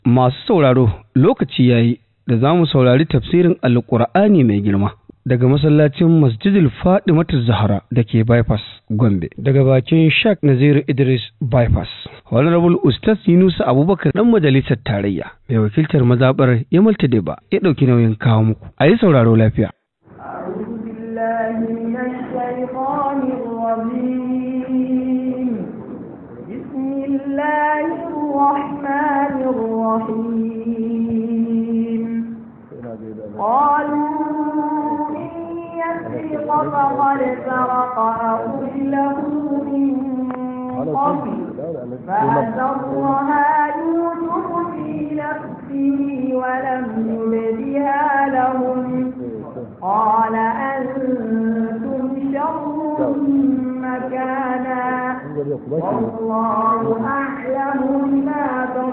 Masu sauraro lokaci yayi da za mu saurari tafsirin Alƙur'ani mai girma daga masallacin Masjidil Fadimatu Zahra da ke Bypass Gombe daga bakin Sheikh Naziru Idris Bypass. Honorable Ustaz Yunusa Abubakar dan majalisar tarayya mai wakiltar mazabar Yamal Tadeba ya ɗauki nauyin kawo muku. A yi sauraro lafiya. أعوذ بالله من الشيطان الرجيم بسم الله الرحمن الرحيم قالوا إن يسرق فقد سرق أخ له من قبل فأسرها يوسف في نفسه ولم يبدها لهم قال أنتم شر مكانا والله أعلم بما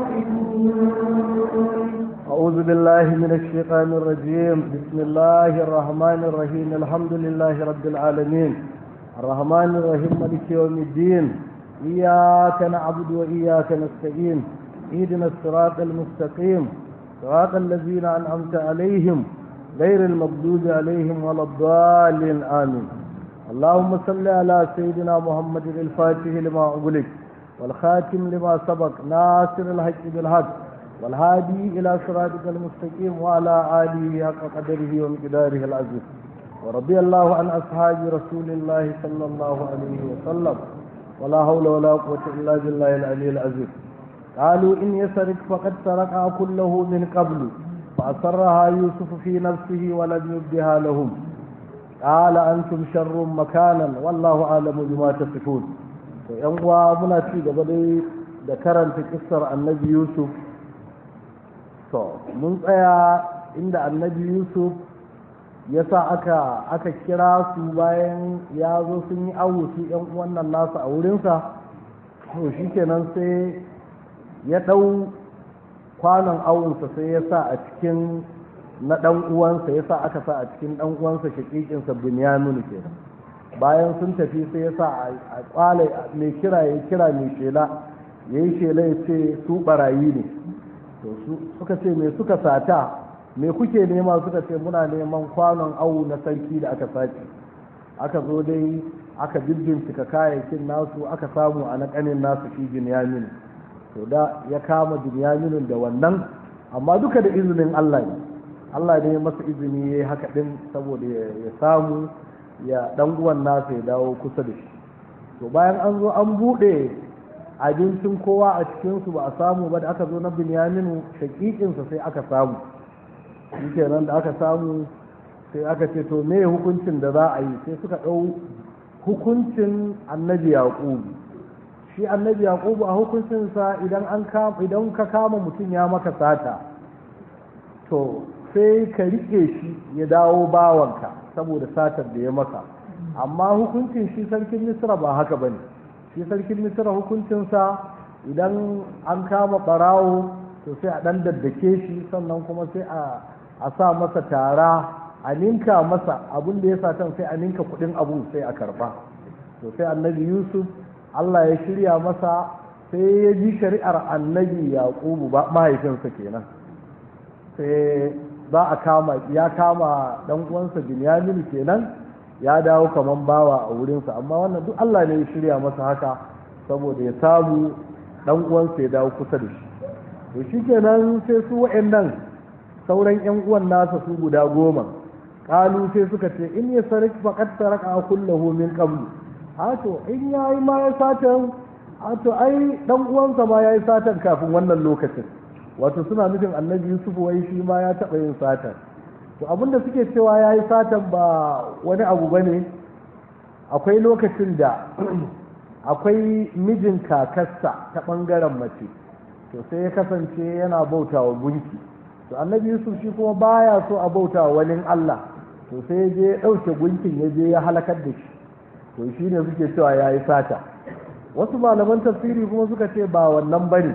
تصفون أعوذ بالله من الشيطان الرجيم بسم الله الرحمن الرحيم الحمد لله رب العالمين الرحمن الرحيم مالك يوم الدين إياك نعبد وإياك نستعين اهدنا الصراط المستقيم صراط الذين أنعمت عليهم غير المغضوب عليهم ولا الضالين آمين اللهم صل على سيدنا محمد الفاتح لما أغلق والخاتم لما سبق ناصر الحق بالحق والهادي إلى صراطك المستقيم وعلى آله حق قدره ومقداره العزيز ورضي الله عن أصحاب رسول الله صلى الله عليه وسلم ولا حول ولا قوة إلا بالله العلي العزيز قالوا إن يسرق فقد سرق كله من قبل فأسرها يوسف في نفسه ولم يبدها لهم قال أنتم شر مكانا والله أعلم بما تصفون yan uwa muna ci gaba dai da karanta kissar annabi yusuf to mun tsaya inda annabi yusuf ya sa aka aka kira su bayan ya zo sun yi awu su yan wannan nasu a wurinsa to shikenan sai ya ɗau kwanon awunsa sai ya sa a cikin na ɗan uwansa ya sa aka sa a cikin ɗan uwansa shaƙiƙinsa binyaminu kenan bayan sun tafi sai ya sa a kwale mai kira ya kira mai shela ya yi shela ya ce su barayi ne to suka ce me suka sata me kuke nema suka ce muna neman kwanon awu na sarki da aka sace aka zo dai aka bincika kayayyakin nasu aka samu a naƙanin nasu shi binyaminu to da ya kama binyaminu da wannan amma duka da izinin allah ne allah ne masa izini ya yi haka ɗin saboda ya samu ya dan uwan nasa ya dawo kusa da shi to bayan an zo an bude abincin kowa a cikinsu ba a samu ba da aka zo na binyaminu shakikinsa sai aka samu shi nan da aka samu sai aka ce to me hukuncin da za a yi sai suka ɗau hukuncin annabi yaƙubu shi annabi yaƙubu a hukuncinsa idan an idan ka kama mutum ya maka sata to sai ka riƙe shi ya dawo bawanka saboda satar da ya maka amma hukuncin shi sarkin misra ba haka ba ne shi sarkin misra hukuncinsa idan an kama ɓarawo to sai a ɗan daddake shi sannan kuma sai a sa masa tara a ninka masa abin da ya satan sai a ninka kuɗin abu sai a karɓa to sai annabi yusuf allah ya shirya masa sai ya ji shari'ar annabi yaƙubu ba mahaifinsa kenan sai za a kama ya kama dan uwansa Binyamin kenan ya dawo kaman bawa a wurinsa amma wannan duk Allah ne ya shirya masa haka saboda ya samu dan uwansa ya dawo kusa da shi to shikenan sai su wa'annan sauran yan uwan nasa su guda goma kalu sai suka ce in ya sarik faqad saraka kullahu min qablu a to in yayi ma ya satan a to ai dan uwansa ma yayi satan kafin wannan lokacin wato suna nufin annabi yusuf wai shi ma ya taɓa yin satan to abinda suke cewa ya yi satan ba wani abu ba ne akwai lokacin da akwai mijin kakarsa ta ɓangaren mace to sai ya kasance yana bauta wa gunki to annabi yusuf shi kuma baya so a bauta wa wani allah to sai ya je ya ɗauke gunkin ya je ya halakar da shi to shi ne suke cewa ya yi sata wasu malaman tafsiri kuma suka ce ba wannan ba ne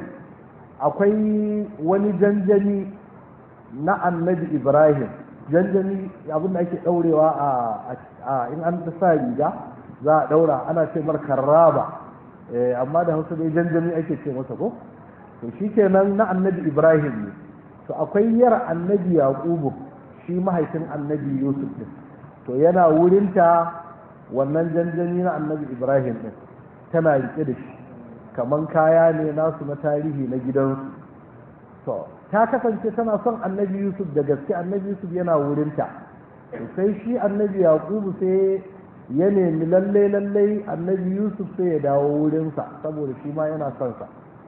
akwai wani janjani na annabi ibrahim janjani abinda ake daurewa a in an sa riga za a daura ana ce mar karraba amma da hausa dai janjani ake ce masa ko to shikenan na annabi ibrahim ne to akwai yar annabi yaqubu shi mahaifin annabi yusuf din to yana wurinta wannan janjani na annabi ibrahim din tana rike da shi kaman kaya ne nasu na tarihi na gidansu to ta kasance tana son annabi yusuf da gaske annabi yusuf yana wurinta to sai shi annabi yaqubu sai ya nemi lalle lalle annabi yusuf sai ya dawo wurinsa saboda shi ma yana son sa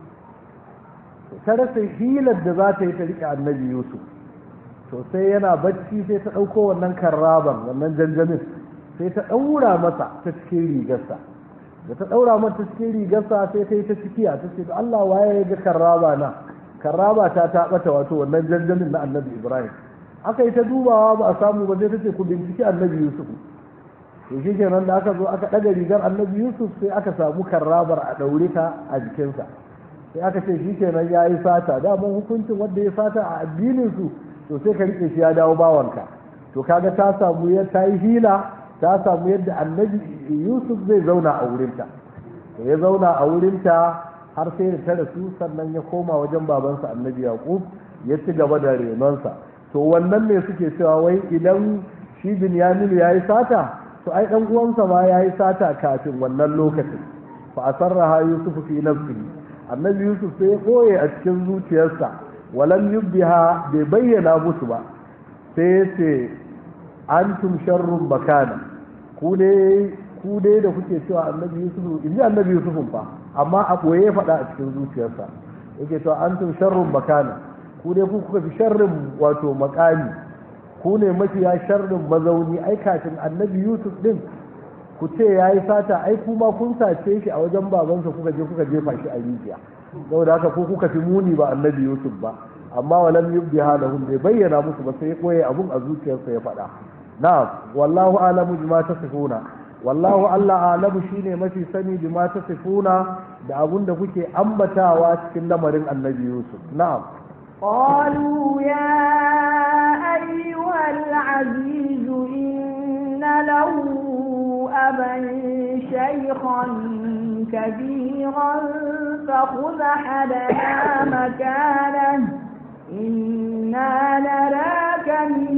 ta rasa hilar da za ta yi ta rike annabi yusuf to sai yana bacci sai ta ɗauko wannan karraban wannan janjamin sai ta ɗaura masa ta cikin rigarsa da ta ɗaura mata cikin rigarsa sai ta yi ta cikiya ta ce Allah waye ya ga karraba na karraba ta ta ɓata wato wannan janjamin na annabi ibrahim aka yi ta dubawa ba a samu ba sai ta ce ku binciki annabi yusuf to shi kenan da aka zo aka ɗaga rigar annabi yusuf sai aka samu karrabar a ɗaure ta a jikinsa sai aka ce shi kenan ya yi sata daman hukuncin wanda ya sata a addinin su to sai ka rike shi ya dawo bawanka to kaga ta samu ya ta yi hila ta samu yadda annabi yusuf zai zauna a wurinta to ya zauna a wurinta har sai da ta rasu sannan ya koma wajen babansa annabi yaqub ya ci gaba da renonsa to wannan ne suke cewa wai idan shi binyamin ya yi sata to ai dan uwansa ma ya yi sata kafin wannan lokacin fa asarraha yusuf fi nafsihi annabi yusuf sai ya koye a cikin zuciyarsa walam yubbiha bai bayyana musu ba sai ya ce antum sharrun bakana ku dai ku dai da kuke cewa annabi yusuf in ji annabi yusuf fa amma a koye ya faɗa a cikin zuciyarsa yake cewa antum sharrun bakana ku dai ku kuka fi sharrin wato makami ku ne mafiya sharrin mazauni ai kafin annabi yusuf din ku ce ya yi sata ai kuma kun sace shi a wajen babansa kuka je kuka jefa shi a rijiya saboda haka ko kuka fi muni ba annabi yusuf ba amma walam yubdi halahum bai bayyana musu ba sai ya koye abun a zuciyarsa ya faɗa na'am wallahu alamu bima tasifuna wallahu allah alamu shine mafi sani bima tasifuna da abun da kuke ambatawa cikin lamarin annabi yusuf na'am قالوا يا أيها العزيز إن له أبا شيخا كبيرا فخذ حدنا مكانه إنا نراك من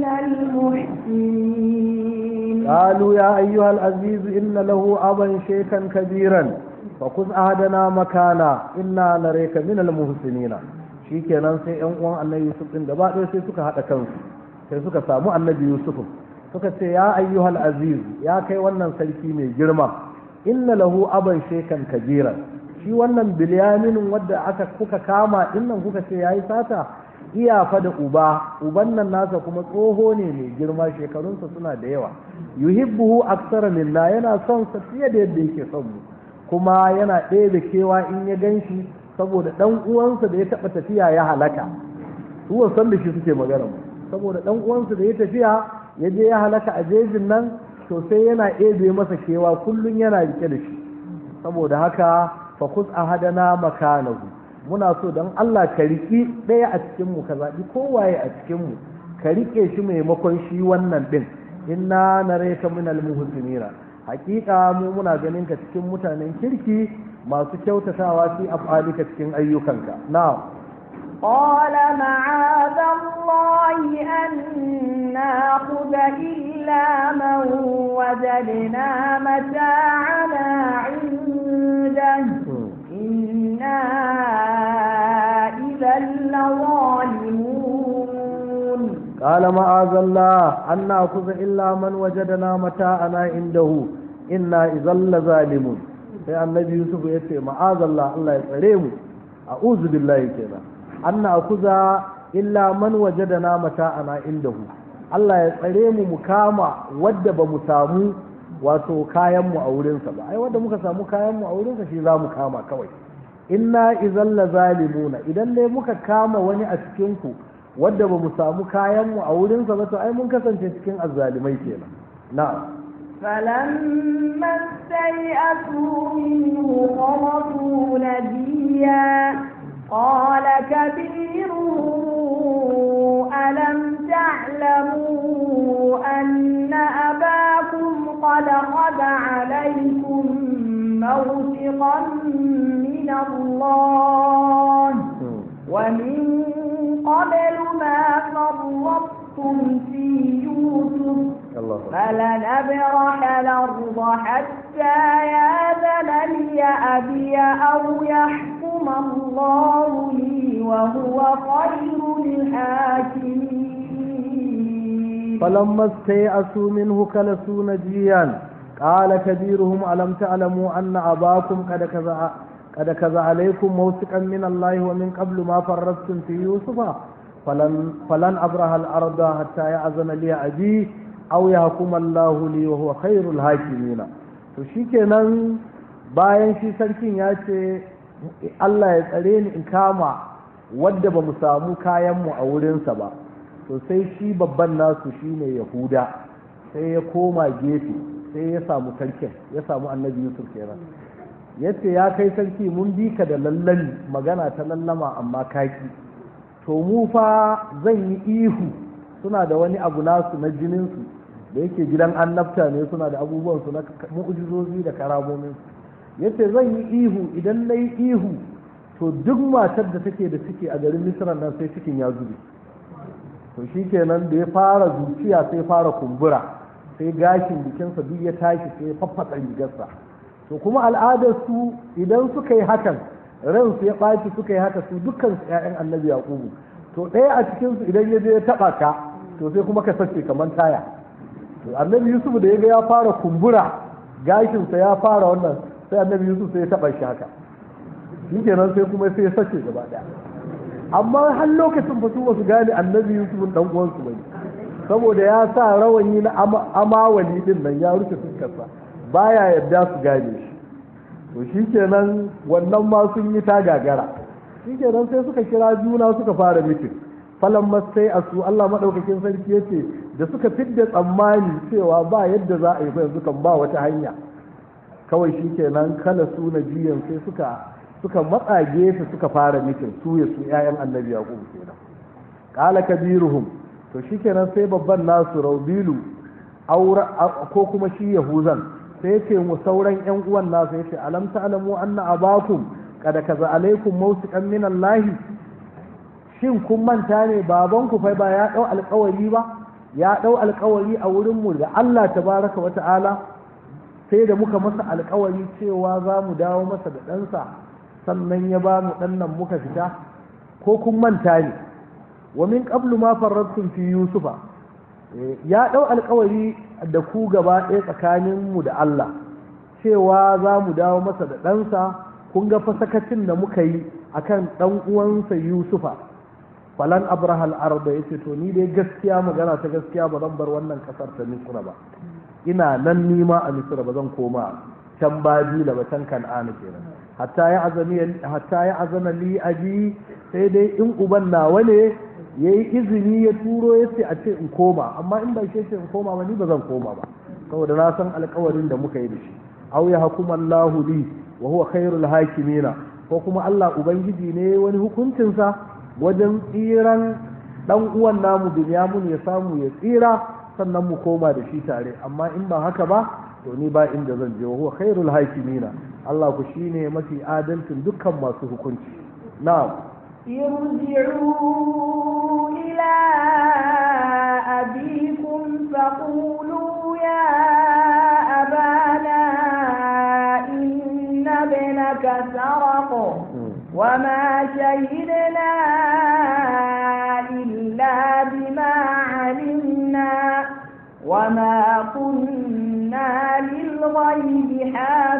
المحسنين قالوا يا أيها العزيز إن له أبا شيخا كبيرا فخذ أحدنا مكانا إنا نريك من المحسنين shikenan sai yan uwan annabi yusuf din gaba ɗaya sai suka haɗa kansu sai suka samu annabi yusuf suka ce ya ayyuhal aziz ya kai wannan sarki mai girma inna lahu aban shekan kabira shi wannan bilyaminin wadda aka kuka kama dinnan kuka ce yayi sata iyafa da uba uban nan nasa kuma tsoho ne mai girma shekarunsa suna da yawa yuhibbuhu aksara minna yana son sa fiye da yadda yake son mu kuma yana ɗaya da kewa in ya ganshi saboda dan uwansa da ya taba tafiya ya halaka su san da shi suke magana saboda dan uwansa da ya tafiya ya je ya halaka a jejin nan to sai yana ebe masa kewa kullun yana rike da shi saboda haka fa kus ahadana makanahu muna so dan Allah ka riki daya a cikin mu ka zabi kowaye a cikin mu ka rike shi maimakon shi wannan din inna nareka minal muhsinina hakika mu muna ganin ka cikin mutanen kirki masu kyautatawa fi af'alika cikin ayyukanka na'am قال معاذ الله أن ناخذ إلا من وجدنا متاعنا عنده إنا إذا لظالمون قال معاذ الله أن ناخذ إلا من وجدنا متاعنا عنده إنا إذا لظالمون sai annabi yusuf ya ce ma'azallah Allah ya tsare mu a'udhu billahi kenan anna akuza illa man wajadana mata'ana indahu Allah ya tsare mu mu kama wadda ba mu samu wato kayan mu a wurinsa ba ai wadda muka samu kayan mu a wurinsa shi za mu kama kawai inna idan la zalimuna idan dai muka kama wani a cikin ku wadda ba mu samu kayan mu a wurinsa ba to ai mun kasance cikin azzalimai kenan na'am فلما استيئسوا منه خرجوا نجيا قال كبيرهم ألم تعلموا أن أباكم قد خذ عليكم موثقا من الله ومن قبل ما فرطتم في يوسف Allah فلنبرح الأرض حتى يأذن لي أبي أو يحكم الله لي وهو خير الحاكمين فلما استيأسوا منه كلسوا نجيا قال كبيرهم ألم تعلموا أن أباكم قد كذا قد كذا عليكم موثقا من الله ومن قبل ما فرطتم في يوسف فلن فلن أبرح الأرض حتى يأذن لي أبي أو يحكم الله لي وهو خير الحاكمين to shikenan bayan shi sarkin ya ce Allah ya tsare ni in kama wadda ba mu samu kayanmu a wurinsa ba to sai shi babban nasu shine yahuda sai ya koma gefe sai ya samu sarkin ya samu annabi yusuf kenan yace ya kai sarki mun bi ka da lallami magana ta lallama amma kaki to mu fa zan yi ihu suna da wani abu nasu na jininsu da yake gidan annabta ne suna da abubuwansu na mu'ujizozi da karamominsu yace zan yi ihu idan na yi ihu to duk matar da take da ciki a garin misra nan sai cikin ya zube to shi kenan da ya fara zuciya sai fara kumbura sai gashin jikinsa duk ya tashi sai ya faffasa rigarsa to kuma al'adar su idan suka yi hakan ransu ya ɓaci suka yi haka su dukkan su ƴaƴan annabi yaqubu to ɗaya a cikin su idan ya je ya taɓa ka to sai kuma ka sace kamar taya to annabi yusuf da ya ga ya fara kumbura gashinsa ya fara wannan sai annabi yusuf sai ya taɓa shi haka shi kenan sai kuma sai ya sace gaba ɗaya amma har lokacin ba su ba su gane annabi yusuf dan uwansu bane saboda ya sa rawani na amawali din nan ya rufe fuskarsa baya yadda su gane shi to shikenan wannan ma sun yi ta gagara shikenan sai suka kira juna suka fara mitin falan masai a su Allah madaukakin sarki yace da suka fidda tsammani cewa ba yadda za a yi ba yanzu kan ba wata hanya kawai shikenan kala su na jiyan sai suka suka matsa gefe suka fara mitin su ya su ƴaƴan annabi yaqub kenan qala kabiruhum to shikenan sai babban nasu raubilu aura ko kuma shi yahuzan sai yace mu sauran ƴan uwan nasu yace alam ta'lamu anna abakum kada kaza alaikum mawsiqan min Allah shin kun manta ne baban ku fa ba ya dau alƙawari ba ya dau alƙawari a wurin mu da Allah tabaraka wa ta'ala sai da muka masa alƙawari cewa za mu dawo masa da ɗansa sannan ya ba mu ɗannan muka fita ko kun manta ne wa min qablu ma farrattum fi yusufa ya ɗau alkawari da ku gaba ɗaya tsakanin mu da Allah cewa za mu dawo masa da ɗansa kun ga fasakacin da muka yi akan ɗan uwansa yusufa falan abrahal arda yace to ni dai gaskiya magana ta gaskiya ba zan bar wannan kasar ta misra ba ina nan nima a misra ba zan koma can babila ba can kan'ana kenan hatta ya azami hatta ya azana li aji sai dai in uban nawa ne yayi izini ya turo ya ce a ce in koma amma in ba shi ce in koma ba ni ba zan koma ba saboda na san alƙawarin da muka yi da shi aw ya hukuma Allahu li wa huwa khairul hakimina ko kuma Allah ubangiji ne wani hukuncin sa wajen tsiran dan uwan namu Binyamin ya samu ya tsira sannan mu koma da shi tare amma in ba haka ba to ni ba inda zan je wa huwa khairul hakimina Allah ku shine mafi adalcin dukkan masu hukunci na'am ارجعوا إلى أبيكم فقولوا يا أبانا إن ابنك سرق وما شهدنا إلا بما علمنا وما كنا للغيب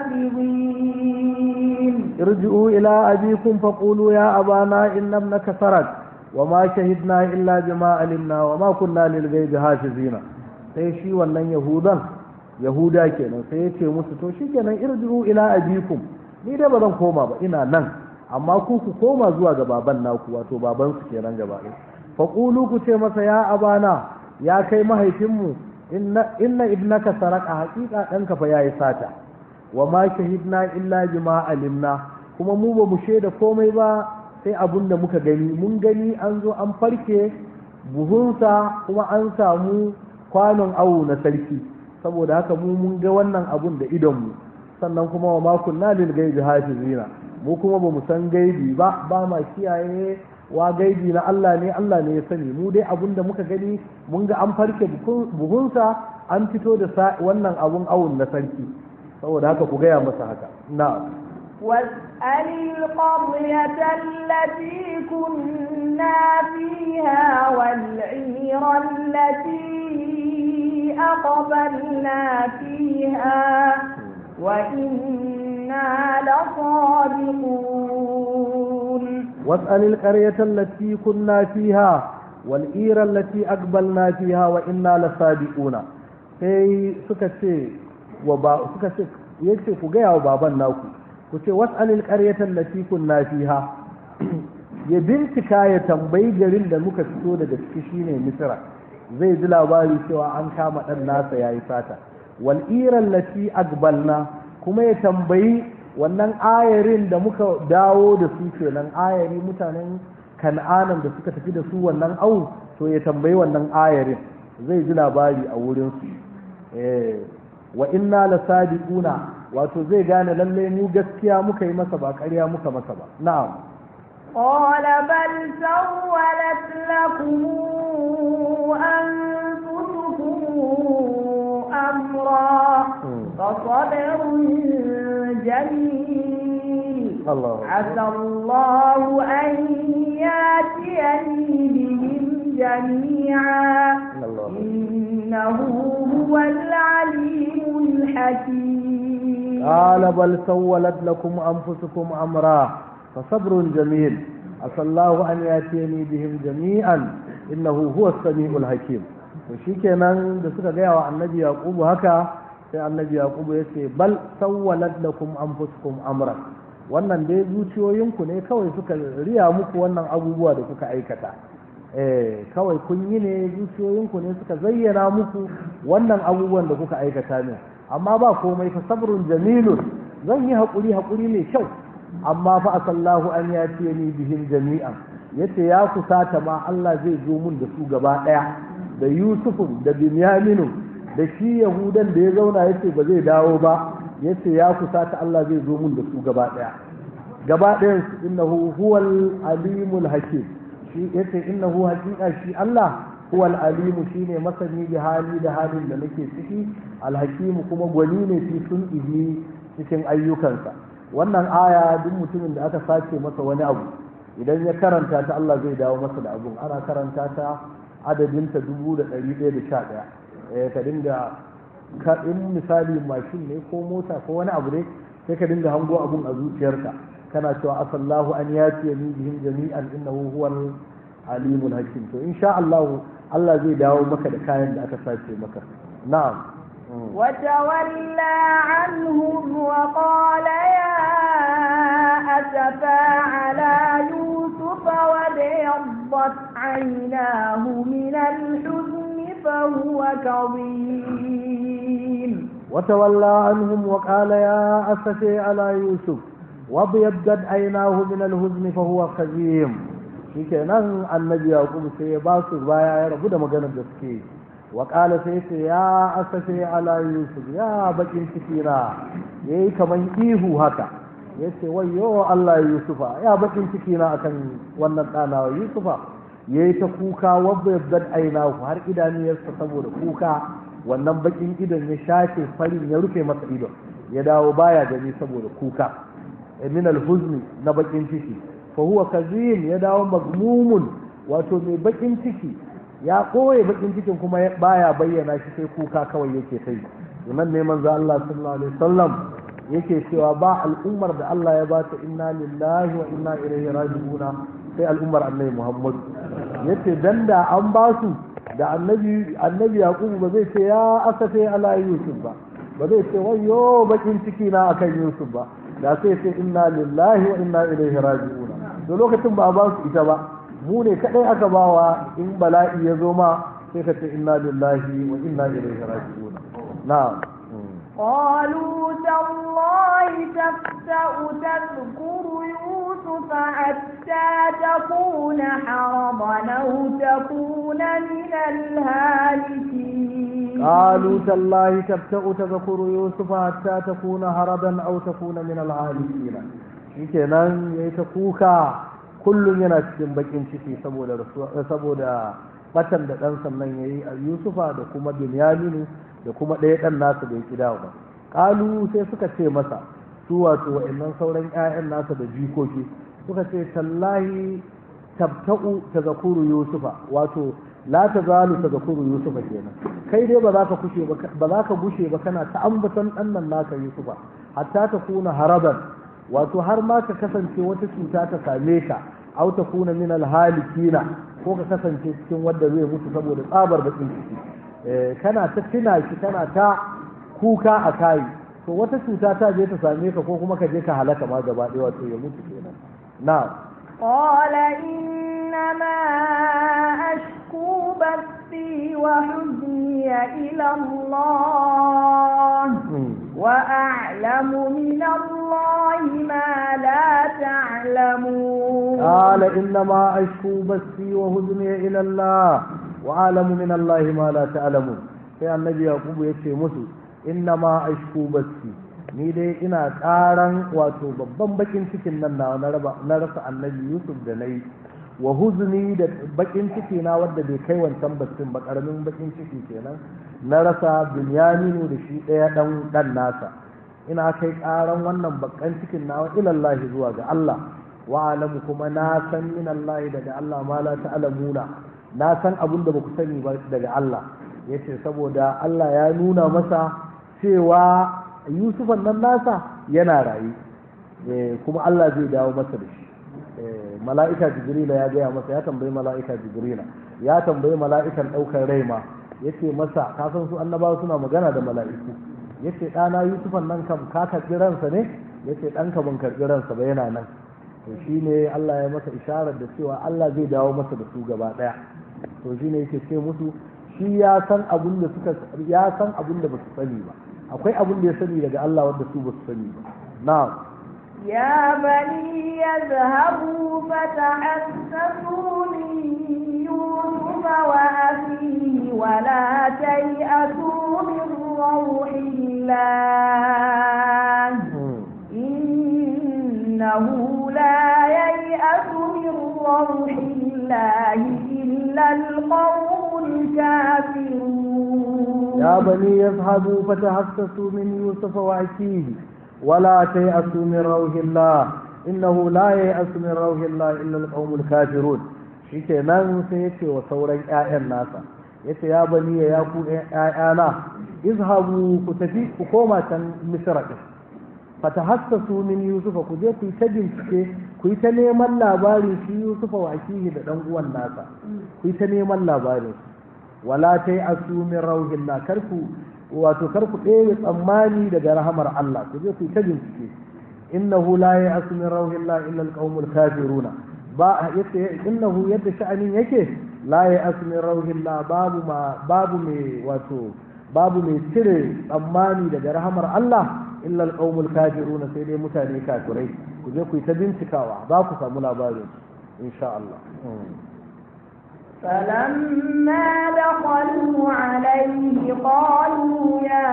حافظين ارجعوا إلى أبيكم فقولوا يا أبانا إن ابنك سرق وما شهدنا إلا بما علمنا وما كنا للغيب حافظين sai shi wannan yahudan yahuda kenan sai ya ce musu to shikenan irji'u ila abikum ni dai ba zan koma ba ina nan amma ku ku koma zuwa ga baban naku wato baban su kenan gaba ɗaya fa qulu ku ce masa ya abana ya kai mahaifinmu inna inna ibnaka saraka haqiqa danka fa yayi sata wa ma shahidna illa bima alimna kuma mu ba mu shaida komai ba sai abun da muka gani mun gani an zo an farke buhunsa kuma an samu kwanon awo na sarki saboda haka mu mun ga wannan abun da idonmu sannan kuma wa makon na lil gaibi hafizina mu kuma ba mu san gaibi ba ba ma kiyaye wa gaibi na Allah ne Allah ne ya sani mu dai abun da muka gani mun ga an farke buhunsa an fito da wannan abun awun na sarki saboda haka ku gaya masa haka na'am واسأل القرية التي كنا فيها والعير التي أقبلنا فيها وإنا لصادقون واسأل القرية التي كنا فيها والعير التي أقبلنا فيها وإنا لصادقون sai suka ce wa ba suka ce yace ku gaya wa baban naku ku ce was'alil qaryatan lati kunna fiha ya bincika ya tambayi garin da muka fito daga ciki shine misra zai ji labari cewa an kama dan nasa yayi sata wal iran lati aqbalna kuma ya tambayi wannan ayarin da muka dawo da su kenan ayari mutanen kan'anan da suka tafi da su wannan au to ya tambayi wannan ayarin zai ji labari a wurin su eh wa inna lasadiquna wato zai gane lalle mu gaskiya muka yi masa ba ƙarya muka masa ba na'am قال بل سولت لكم أنفسكم أمرا فصبر جميل الله عسى الله أن ياتيني بهم جميعا الله إنه هو العليم الحكيم قال بل سولت لكم أنفسكم أمرا فصبر جميل عسى الله أن يأتيني بهم جميعا إنه هو السميع الحكيم shikenan da suka gaya wa annabi yaqubu haka sai annabi yaqubu ya ce bal sawwalat lakum anfusukum amra wannan dai zuciyoyinku ne kawai suka riya muku wannan abubuwa da kuka aikata eh kawai kun yi ne zuciyoyinku ne suka zayyana muku wannan abubuwan da kuka aikata ne amma ba komai fa sabrun jamilun zan yi haƙuri haƙuri mai kyau amma fa asallahu an ya ce ni bihim jami'an yace ya kusata ma Allah zai zo mun da su gaba ɗaya da Yusufun da Binyaminu da shi Yahudan da ya zauna yace ba zai dawo ba yace ya kusata Allah zai zo mun da su gaba ɗaya gaba ɗayan su innahu huwal alimul hakim shi yace innahu haqiqa shi Allah huwal alimu shine masani da hali da halin da nake ciki alhakimu kuma gwani ne fi sun ihi cikin ayyukansa wannan aya duk mutumin da aka sace masa wani abu idan ya karanta ta Allah zai dawo masa da abun ana karanta ta adadinta dubu da ɗari ɗaya da sha ɗaya eh ka dinga ka in misali mashin ne ko mota ko wani abu ne sai ka dinga hango abun a zuciyarka kana cewa asallahu an yati ni bihim jami'an innahu huwal alimul hakim to insha Allah Allah zai dawo maka da kayan da aka sace maka na'am وتولى عنهم وقال يا أسفا على يوسف وابيضت عيناه من الحزن فهو كظيم وتولى عنهم وقال يا أسفي على يوسف وابيضت عيناه من الحزن فهو كظيم shikenan annabi yaqub sai ya ba su baya ya rabu da maganar da suke wa qala sai ce ya asafe ala yusuf ya bakin ciki na yayi kaman ihu haka yace wayyo Allah yusufa ya bakin ciki na akan wannan dana yusufa yayi ta kuka wabba yabdad aina har idaniyarsa saboda kuka wannan bakin idon ya shafe farin ya rufe masa idon ya dawo baya gani saboda kuka min alhuzni na bakin ciki fa huwa kazim ya dawo magmumun wato mai bakin ciki ya koye bakin cikin kuma baya bayyana shi sai kuka kawai yake sai nan ne manzo Allah sallallahu alaihi wasallam yake cewa ba al'ummar da Allah ya bata inna lillahi wa inna ilaihi raji'un sai al'ummar annabi Muhammad yace dan da an ba su da annabi annabi Yaqub ba zai ce ya asafe ala Yusuf ba ba zai ce wayyo bakin ciki na akan Yusuf ba da sai ce inna lillahi wa inna ilaihi raji'un to lokacin ba a ba su ita ba mu ne kadai aka bawa in bala'i ya zo ma sai ka ce inna lillahi wa inna ilaihi raji'un na'am قالوا تالله تفتأ تذكر يوسف حتى تكون حرضا أو تكون من الهالكين قالوا تالله تفتأ تذكر يوسف حتى تكون هربا أو تكون من الهالكين shikenan ya yi ta kuka kullum yana cikin bakin ciki saboda saboda batan da ɗan sannan ya yi a yusufa da kuma binyaminu da kuma ɗaya ɗan nasa da ya ƙi dawo ba ƙalu sai suka ce masa su wato wa'annan sauran 'ya'yan nasa da jikoki suka ce tallahi tabta'u ta zakuru yusufa wato la ta zalu ta zakuru yusufa kenan kai dai ba za ka kushe ba za ka gushe ba kana ta ambatan ɗan nan naka yusufa hatta ta kuna haraban wato har ma ka kasance wata cuta ta same ka au ta kuna min alhalikina ko ka kasance cikin wanda zai mutu saboda tsabar bakin ciki kana ta tuna shi kana ta kuka a kai to wata cuta ta je ta same ka ko kuma ka je ka halaka ma gaba ɗaya wato ya mutu kenan na قال إنما أشكو بثي وحزني إلى الله وأعلم من الله ما لا تعلمون قال إنما أشكو بثي وحزني إلى الله وأعلم من الله ما لا تعلمون sai annabi yaqubu ya ce musu inna ma ashku basi ni dai ina karan wato babban bakin cikin nan na na rasa annabi yusuf da nayi wa huzni da bakin ciki na wanda bai kai wancan basin ba karamin bakin ciki kenan na rasa binyaminu da shi ɗaya ɗan ɗan nasa ina kai karan wannan bakan cikin nawa ilallahi zuwa ga Allah wa alamu kuma na san min Allah daga Allah ma la ta'lamuna na san abun da baku sani ba daga Allah yace saboda Allah ya nuna masa cewa Yusufan nan nasa yana rayu kuma Allah zai dawo masa da shi mala'ika jibrila ya gaya masa ya tambayi mala'ika jibrila ya tambayi mala'ikan ɗaukar rai ma yace masa ka san su annabawa suna magana da mala'iku yace ɗana Yusufan nan kam ka karɓi ransa ne yace ɗanka ban karɓi ransa ba yana nan to shine Allah ya masa isharar da cewa Allah zai dawo masa da su gaba ɗaya to shine yake ce musu shi ya san abin da suka ya san abin da basu sani ba akwai abin da ya sani daga Allah wanda su basu sani ba na'am يا بني يذهبوا فتحسسوا من يوسف وأخيه ولا تيأسوا من روح الله إنه لا ييأس من روح الله إلا القوم الكافرون يا بني يذهبوا فتحسسوا من يوسف وأخيه ولا تيأسوا من روح الله إنه لا ييأس من روح الله إلا القوم الكافرون shike nan sai yace wa sauran ƴaƴan nasa yace ya bani ya ku ƴaƴana izhabu ku tafi ku koma can misra din fatahassasu min yusufa ku je ku yi ta bincike ku yi ta neman labarin shi yusufa wa akihi da dan uwan nasa ku yi ta neman labarin wala tai asu min rauhillah kar ku wato kar ku ɗaya tsammani daga rahamar Allah ku je ku yi ta bincike innahu la ya'asu min rauhillah illa alqaumul kafiruna ba yace innahu yadda sha'anin yake la ya'asu min rauhillah babu ma babu mai wato babu mai cire tsammani daga rahamar Allah illa alqaumul kafiruna sai dai mutane kafirai ku je ku yi ta bincikawa za ku samu labarin insha Allah فلما دخلوا عليه قالوا يا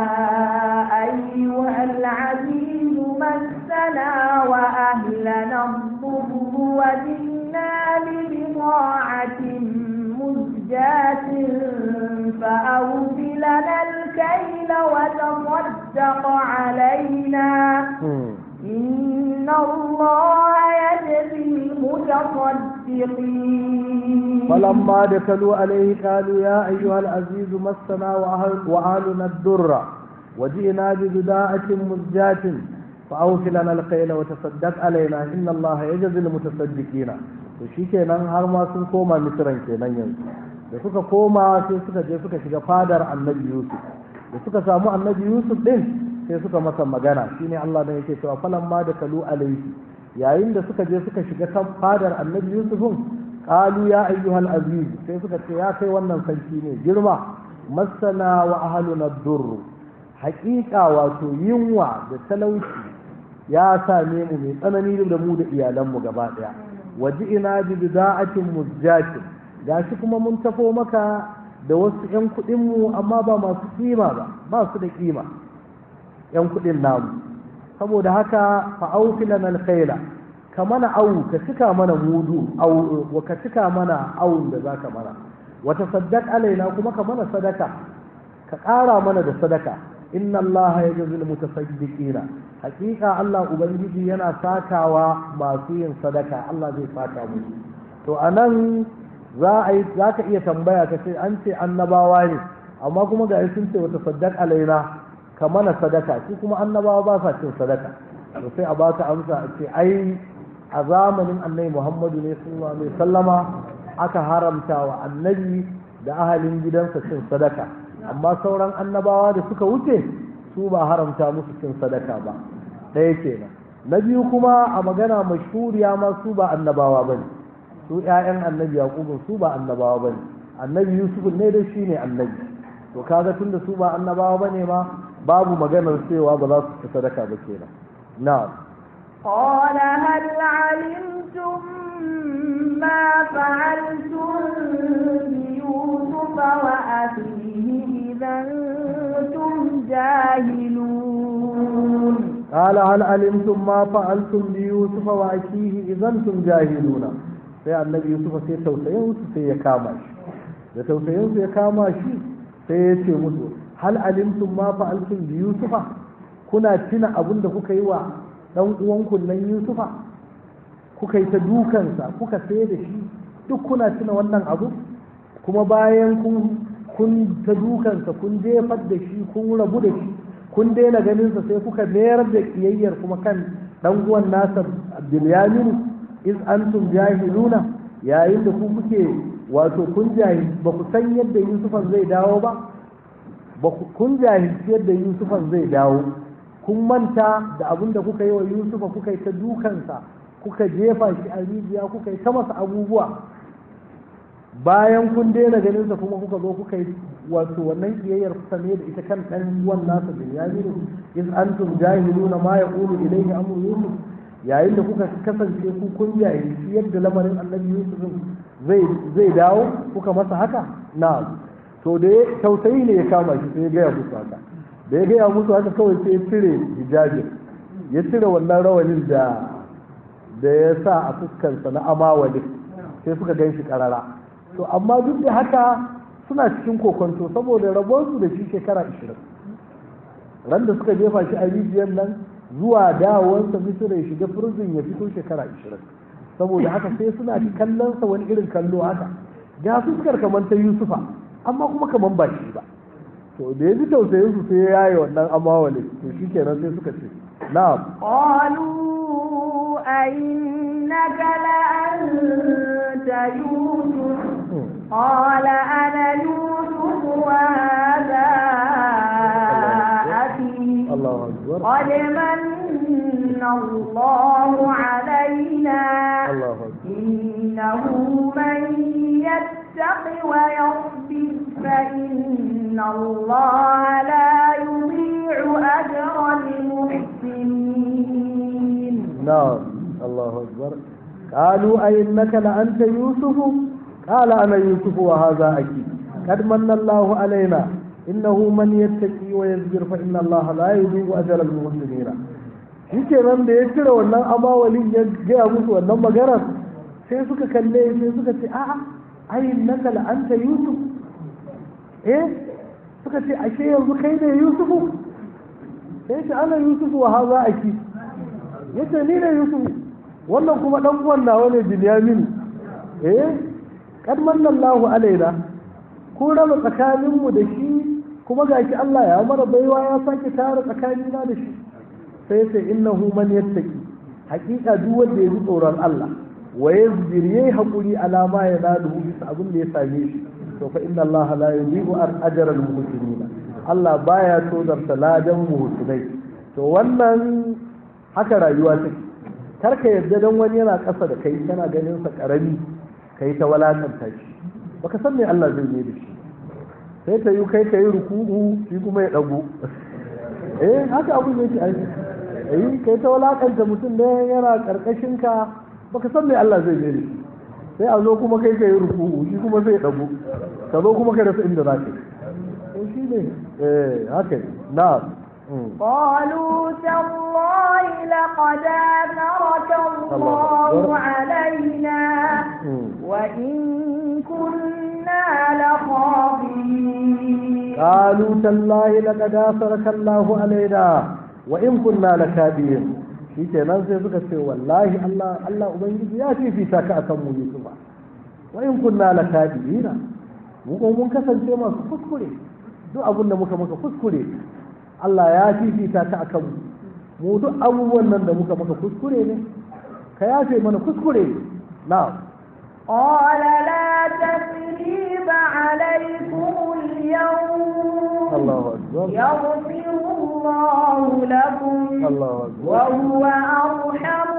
أيها العزيز مسنا وأهلنا الضر وجئنا ببضاعة مزجاة فأوف لنا الكيل وتصدق علينا إن الله يجزي المتصدقين فلما دخلوا عليه قالوا يا أيها العزيز مسنا وأهل وأهلنا الدر وجئنا ببضاعة مزجاة فأوف لنا القيل وتصدق علينا إن الله يجزي المتصدقين to shikenan har ma sun koma misran kenan yanzu da suka koma sai suka je suka shiga fadar annabi yusuf da suka samu annabi yusuf din sai suka masa magana shine Allah ne yake cewa falamma da kalu alaihi yayin da suka je suka shiga kan fadar annabi yusufun qalu ya ayyuhal aziz sai suka ce ya kai wannan sarki ne girma masana wa ahluna durr haƙiƙa wato yunwa da talauci ya same mu mai tsanani da mu da iyalanmu gaba ɗaya waji ina bi bida'atin muzjatin gashi kuma mun tafo maka da wasu 'yan kuɗinmu amma ba masu kima ba ba su da kima 'yan kuɗin namu saboda haka fa'aufilan alkhaila ka mana awu ka cika mana mudu awu wa ka cika mana awun da zaka mana wata saddaq alaina kuma ka mana sadaka ka ƙara mana da sadaka inna Allah ya jazi mutasaddiqina hakika Allah ubangiji yana sakawa masu yin sadaka Allah zai saka musu to anan za a yi za ka iya tambaya ka ce an ce annabawa ne amma kuma ga sun ce wata saddaq alaina ka mana sadaka su kuma annabawa ba sa cin sadaka to sai a baka amsa a ce ai a zamanin annabi Muhammadu ne sallallahu alaihi sallama aka haramta wa annabi da ahalin gidansa cin sadaka amma sauran annabawa da suka wuce su ba haramta musu cin sadaka ba ɗaya kenan na biyu kuma a magana mashhuriya ma su ba annabawa bane su ƴaƴan annabi yaqubun su ba annabawa bane annabi yusuf ne da shi ne annabi to kaga tunda su ba annabawa bane ma babu maganar cewa ba za su ci sadaka ba kenan na'am قال هل علمتم ما فعلتم بيوسف وأخيه إذا أنتم جاهلون قال هل علمتم ما فعلتم بيوسف وأخيه إذا أنتم جاهلون sai annabi yusuf sai tausayinsu sai ya kama shi da tausayinsu ya kama shi sai ya ce musu hal alimtum ma fa'altum bi yusufa kuna tuna abin da kuka yi wa dan uwanku nan yusufa kuka yi ta dukansa kuka sai da shi duk kuna tuna wannan abu kuma bayan kun kun ta dukansa kun jefar da shi kun rabu da shi kun daina ganinsa sai kuka mayar da kiyayyar kuma kan dan uwan nasa bilyamin iz antum jahiluna yayin da ku kuke wato kun jahil ba ku san yadda yusufan zai dawo ba ba kun jahilci yadda yusufan zai dawo kun manta da abin da kuka yi wa yusufa kuka yi ta dukansa kuka jefa shi a rijiya kuka yi ta masa abubuwa bayan kun daina ganinsa kuma kuka zo kuka yi wato wannan kiyayyar kuka ne da ita kan ɗan uwan nasa binyamin iz antum jahiluna ma yaqulu ilayhi amru yusuf yayin da kuka kasance ku kun jahilci yadda lamarin annabi yusuf zai zai dawo kuka masa haka na to da tausayi ne ya kama shi sai ya gaya musu haka da ya gaya musu haka kawai sai ya cire hijabin ya cire wannan rawanin da da ya sa a fuskarsa na amawali sai suka gan shi karara to amma duk da haka suna cikin kokonto saboda rabonsu da shi shekara 20 ran da suka jefa shi a rijiyar nan zuwa dawowarsa misira ya shiga firzin ya fito shekara 20 saboda haka sai suna kallonsa wani irin kallo haka ga fuskar kamar ta yusufa amma kuma kamar ba shi ba to da ya ji tausayin su sai ya yaye wannan amawale to shi kenan sai suka ce na'am قالوا أئنك لأنت يوسف قال أنا يوسف وهذا أخي Allahu akbar قد من الله علينا Allahu akbar إنه من يتق ويصبر فإن الله لا يضيع أجر المحسنين نعم الله أكبر قالوا أئنك لأنت يوسف قال أنا يوسف وهذا أكيد قد من الله علينا إنه من يتقي ويصبر فإن الله لا يضيع أجر المحسنين shike nan da ya cire wannan amawalin ya gaya musu wannan maganar sai suka kalle sai suka ce a'a ai naka la'anta yusuf eh suka ce ashe yanzu kai ne yusufu sai ce ana yusufu wa haza aki yace ni ne yusufu wannan kuma dan uwan nawa ne binyamin eh kad manallahu alaina ko raba tsakanin mu da shi kuma gashi Allah ya mara baiwa ya sake tara tsakanina da shi sai sai innahu man yattaki hakika duk wanda ya ji tsoron Allah wa yazbir yayi hakuri alama ya nalu bisa abin da ya same shi to fa inna Allah la yudhi'u ajra al-muhsinin Allah baya tozarta ladan muhsinai to wannan haka rayuwa take kar ka yarda dan wani yana ƙasa da kai kana ganin sa karami kai ta walakanta shi baka san me Allah zai yi da shi sai ta yi kai kai ruku'u shi kuma ya dago eh haka abin yake aiki eh kai ta walakanta mutum da yana karkashin ka baka san me Allah zai yi da shi sai a zo kuma kai kai ruku'u shi kuma sai ya dago ka zo kuma ka rasa inda zaka to shi ne eh haka na قالوا تالله لقد آثرك الله علينا وإن كنا لخاطئين قالوا تالله لقد آثرك الله علينا وإن كنا لكاذبين shi kenan sai suka ce wallahi Allah Allah ubangiji ya fifita ka akan mu Yusufa wa in kunna lakadibina mu ko mun kasance masu kuskure duk abin da muka maka kuskure Allah ya fifita ka akan mu mu duk abubuwan nan da muka maka kuskure ne ka yafe mana kuskure na'am قال لا تثريب عليكم اليوم الله أكبر يغفر الله لكم الله أكبر وهو أرحم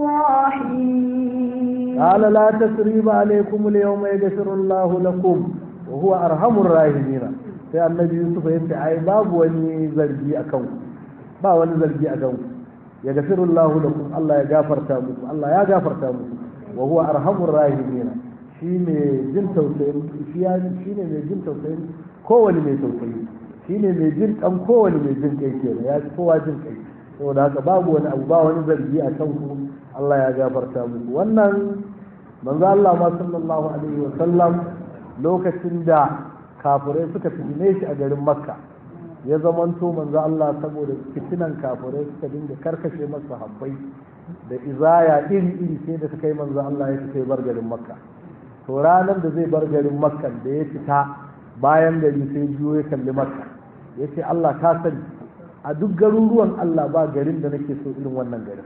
الراحمين قال لا تسريب عليكم اليوم يغفر الله لكم وهو أرحم الراحمين sai annabi yusuf ya ce ai babu wani zargi a kanku ba wani zargi a kanku ya gafiru Allahu lakum Allah ya gafarta muku Allah ya gafarta muku wa huwa arhamur rahimin shi ne jin tausayin shi ya shi ne mai jin tausayin kowane mai tausayi shi ne mai jin kan kowane mai jin kai kenan ya kowa jin kai saboda haka babu wani abu ba wani zargi a kanku Allah ya gafarta muku wannan manzo Allah ma sallallahu alaihi wa sallam lokacin da kafirai suka fitine shi a garin makka ya zamanto manzo Allah saboda fitinan kafirai suka dinga karkashe masa habbai da izaya iri iri sai da suka yi manzo Allah ya fita bar garin makka to ranar da zai bar garin makka da ya fita bayan gari sai biyo ya kalli makka ya ce Allah ka sani a duk garuruwan Allah ba garin da nake so irin wannan garin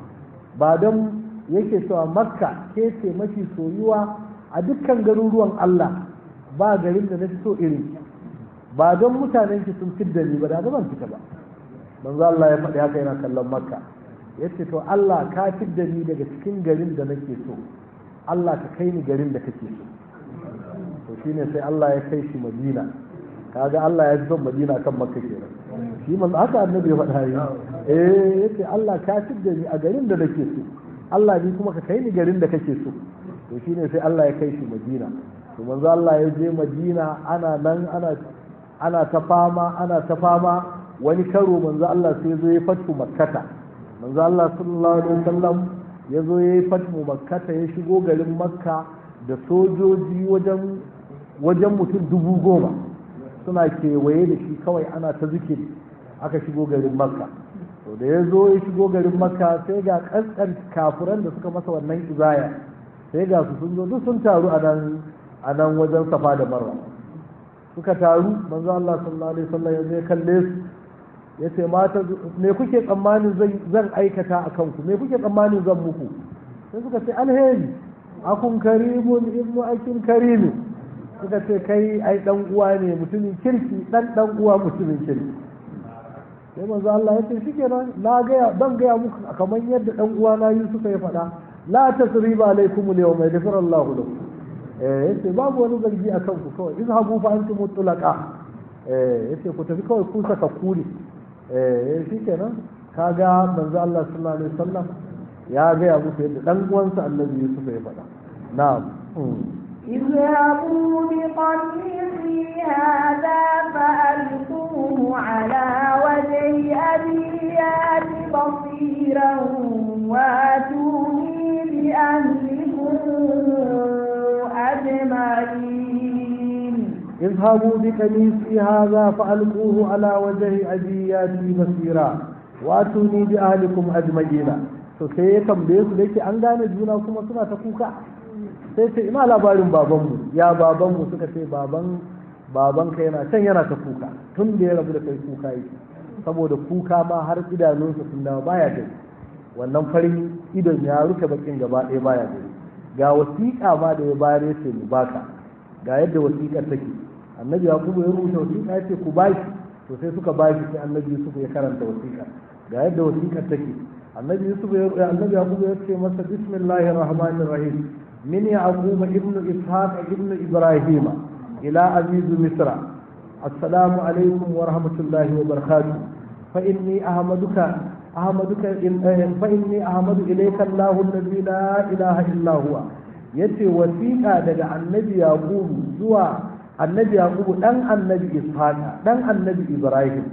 ba don yake cewa makka ke ce mafi soyuwa a dukkan garuruwan Allah ba garin da na fi so irin ba don mutanen ki sun fidda ni ba da ban fita ba manzo Allah ya faɗi haka yana kallon makka yace to Allah ka fidda ni daga cikin garin da nake so Allah ka kai ni garin da kake so to shine sai Allah ya kai shi Madina kaga Allah ya fi son Madina kan Makka kenan shi manzo haka annabi ya faɗa yi eh yace Allah ka fidda ni a garin da nake so Allah ni kuma ka kai ni garin da kake so to shine sai Allah ya kai shi Madina to manzo Allah ya je Madina ana nan ana ana ta fama ana ta fama wani karo manzo Allah sai zo ya fatu makkata manzo Allah sallallahu alaihi wasallam ya zo ya yi fatu makkata ya shigo garin makka da sojoji wajen wajen mutum dubu goma suna kewaye da shi kawai ana ta zikiri aka shigo garin makka to da ya zo ya shigo garin makka sai ga kaskan kafuran da suka masa wannan izaya sai ga su sun zo duk sun taru a nan a nan wajen safa da marwa suka taru manzo Allah sallallahu alaihi wasallam ya zai kalle su ya ce mata me kuke tsammanin zan aikata a kanku me kuke tsammanin zan muku sai suka ce alheri akun karimun ibnu akin karimi suka ce kai ai dan uwa ne mutumin kirki dan dan uwa mutumin kirki sai manzo Allah ya ce shikenan na ga dan ga muku kamar yadda dan uwa na Yusuf ya faɗa la tasriba alaikum al-yawma yaghfir Allah lakum eh yace babu wani zargi a kanku kawai izhabu fa antum mutlaqa eh yace ku tafi kawai ku saka kuli eh shikenan kaga manzo Allah sallallahu alaihi wasallam ya ga ya muku yadda dan uwansa Annabi Yusuf ya faɗa na'am اذهبوا بقميصي هذا فألقوه على وجه أبي يات بصيرا واتوني بأهلكم أجمعين اذهبوا بقميصي هذا فألقوه على وجه أبي ياتي بصيرا واتوني بأهلكم أجمعين to sai ya tambaye su da yake an gane juna kuma suna ta kuka sai ce ina labarin babanmu ya babanmu suka ce baban baban ka yana can yana ta kuka tun da ya rabu da kai kuka yake saboda kuka ma har idanunsa sun dawo baya gani wannan farin idon ya rufe bakin gaba ɗaya baya gani ga wasiƙa ma da ya bayar ya ce mu baka ga yadda wasiƙar take annabi yakubu ya rubuta wasiƙa ya ce ku bashi to sai suka bashi sai annabi yusuf ya karanta wasiƙa ga yadda wasiƙar take annabi yusuf ya annabi yakubu ya ce masa bismillahir rahmanir rahim min yaqub ibn ishaq ibn ibrahim ila aziz misra assalamu alaikum wa rahmatullahi wa barakatuh fa inni ahmaduka ahmaduka fa inni ahmadu ilayka allah alladhi la ilaha illa huwa yace wasiƙa daga annabi yaqubu zuwa annabi yaqubu dan annabi ishaqa dan annabi ibrahim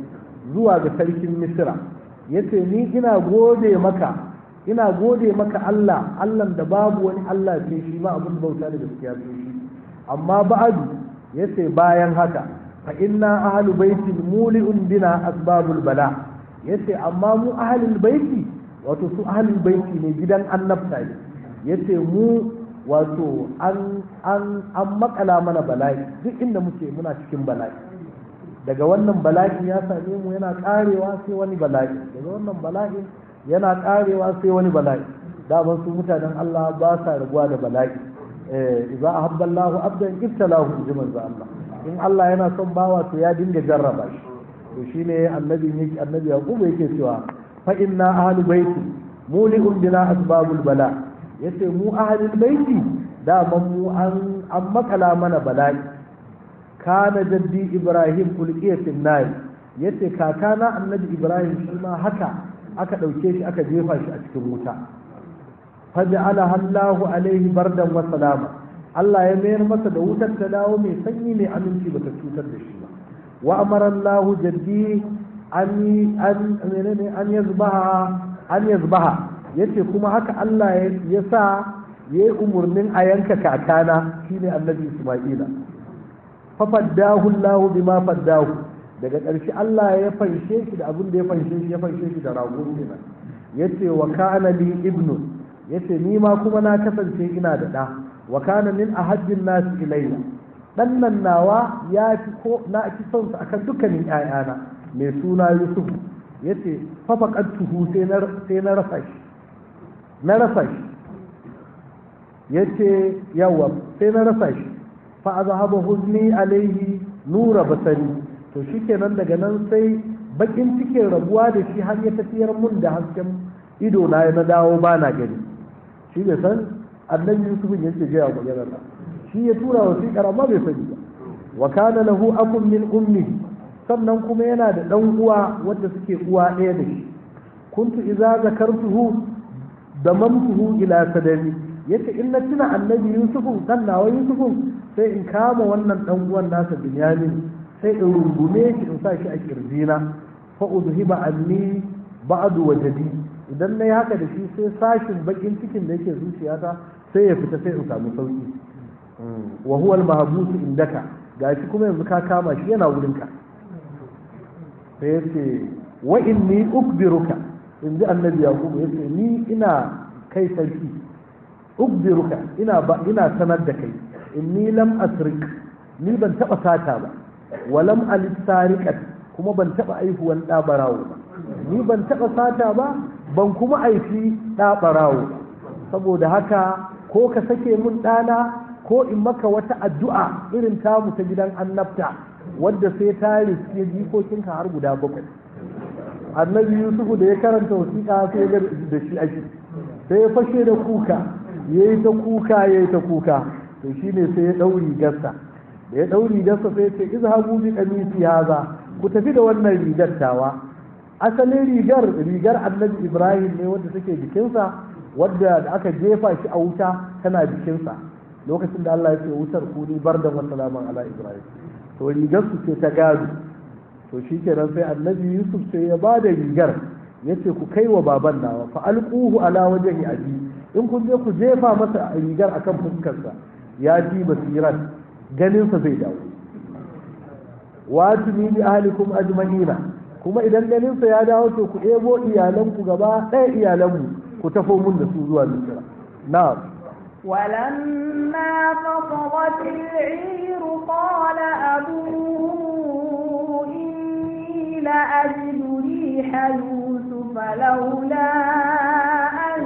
zuwa ga sarkin misira yace ni ina gode maka ina gode maka Allah Allah da babu wani Allah sai shi ma abin bauta da gaskiya sai shi amma ba'adu yace bayan haka fa inna ahlu baiti muli'un bina asbabul bala yace amma mu ahlul baiti wato su ahlul baiti ne gidan annabta ne yace mu wato an an an makala mana bala'i duk inda muke muna cikin bala'i daga wannan bala'in ya same mu yana karewa sai wani bala'i daga wannan bala'in yana karewa sai wani bala'i daman su mutanen Allah ba sa rabuwa da bala'i eh idza ahabba Allahu abdan ibtalahu bi manzo Allah in Allah yana son bawa to ya dinga jarraba shi to shine annabi yake annabi Yaqub yake cewa fa inna ahlu baiti muli'un bina asbabul bala yace mu ahlul baiti daman mu an an makala mana bala'i kana jaddi ibrahim ulqiya fil nar yace kakana annabi ibrahim shi ma haka aka dauke shi aka jefa shi a cikin wuta faj'ala Allahu alaihi bardan wa salama Allah ya mayar masa da wutar ta dawo mai sanyi mai aminci bata cutar da shi ba wa amara Allahu jaddi an an menene an yazbaha an yazbaha yace kuma haka Allah ya sa yayi umurnin a yanka kakana shine annabi Isma'ila fafaddahu Allah bima faddahu daga ƙarshe Allah ya fanshe shi da abin da ya fanshe shi ya fanshe shi da rago kenan yace wa kana li ibnu yace ni ma kuma na kasance ina da da wa kana min ahajjin nas ilayya dan nan nawa ya fi ko na fi son sa akan dukkanin ƴaƴana mai suna Yusuf yace fa faqattuhu sai na sai na rasa shi na rasa shi yace yawa sai na rasa shi fa azhaba huzni alaihi nura basari to shikenan daga nan sai bakin cikin rabuwa da shi har ya tafiyar mun da hasken ido na na dawo ba na gani shi bai san annabi yusuf ya ce gaya maganar nan shi ya tura wasiƙar amma bai sani ba wa kana lahu akun min ummi sannan kuma yana da dan uwa wanda suke uwa ɗaya da shi kuntu idza zakartuhu damamtuhu ila sadami yace in na tuna annabi yusufu dan nawa yusufu sai in kama wannan dan uwan nasa binyamin sai in rungume shi in sa shi a kirjina fa udhiba anni ba'du wajadi idan nayi haka da shi sai sashin bakin cikin da yake zuciyata sai ya fita sai in samu sauki wa huwa al-mahbus indaka gashi kuma yanzu ka kama shi yana wurinka sai yace wa inni ukbiruka inji annabi yaqub yace ni ina kai sarki ukbiruka ina ba ina sanar da kai inni lam asrik ni ban taba sata ba walam alif sariqat kuma ban taba aihuwan da barawo ba ni ban taba sata ba ban kuma aifi da barawo ba saboda haka ko ka sake mun dana ko in maka wata addu'a irin tamu ta gidan annabta wadda sai ta riske jikokinka har guda bakwai annabi yusufu da ya karanta wasiƙa sai ya da shi ake sai ya fashe da kuka ya yi ta kuka ya yi ta kuka to shi ne sai ya ɗauri gasta da ya ɗauri gasta sai ya ce izhabu bi qamisi haza ku tafi da wannan rigar tawa asalin rigar rigar annabi ibrahim ne wadda take jikinsa wadda da aka jefa shi a wuta tana jikinsa lokacin da Allah ya ce wutar kuni bardan wa salaman ala ibrahim to rigar su ce ta gado to shi kenan sai annabi yusuf sai ya ba da rigar ya ce ku kai wa baban nawa fa alquhu ala wajhi abi in kun je ku jefa masa rigar akan fuskarsa ya ji basiran ganinsa zai dawo wajimi bi ahlikum ajma'ina kuma idan ganinsa ya dawo to ku ebo iyalanku gaba ɗaya iyalanmu ku tafo mun da su zuwa misira na'am ولما فصلت العير قال أبوه إني لأجد ريح يوسف لولا أن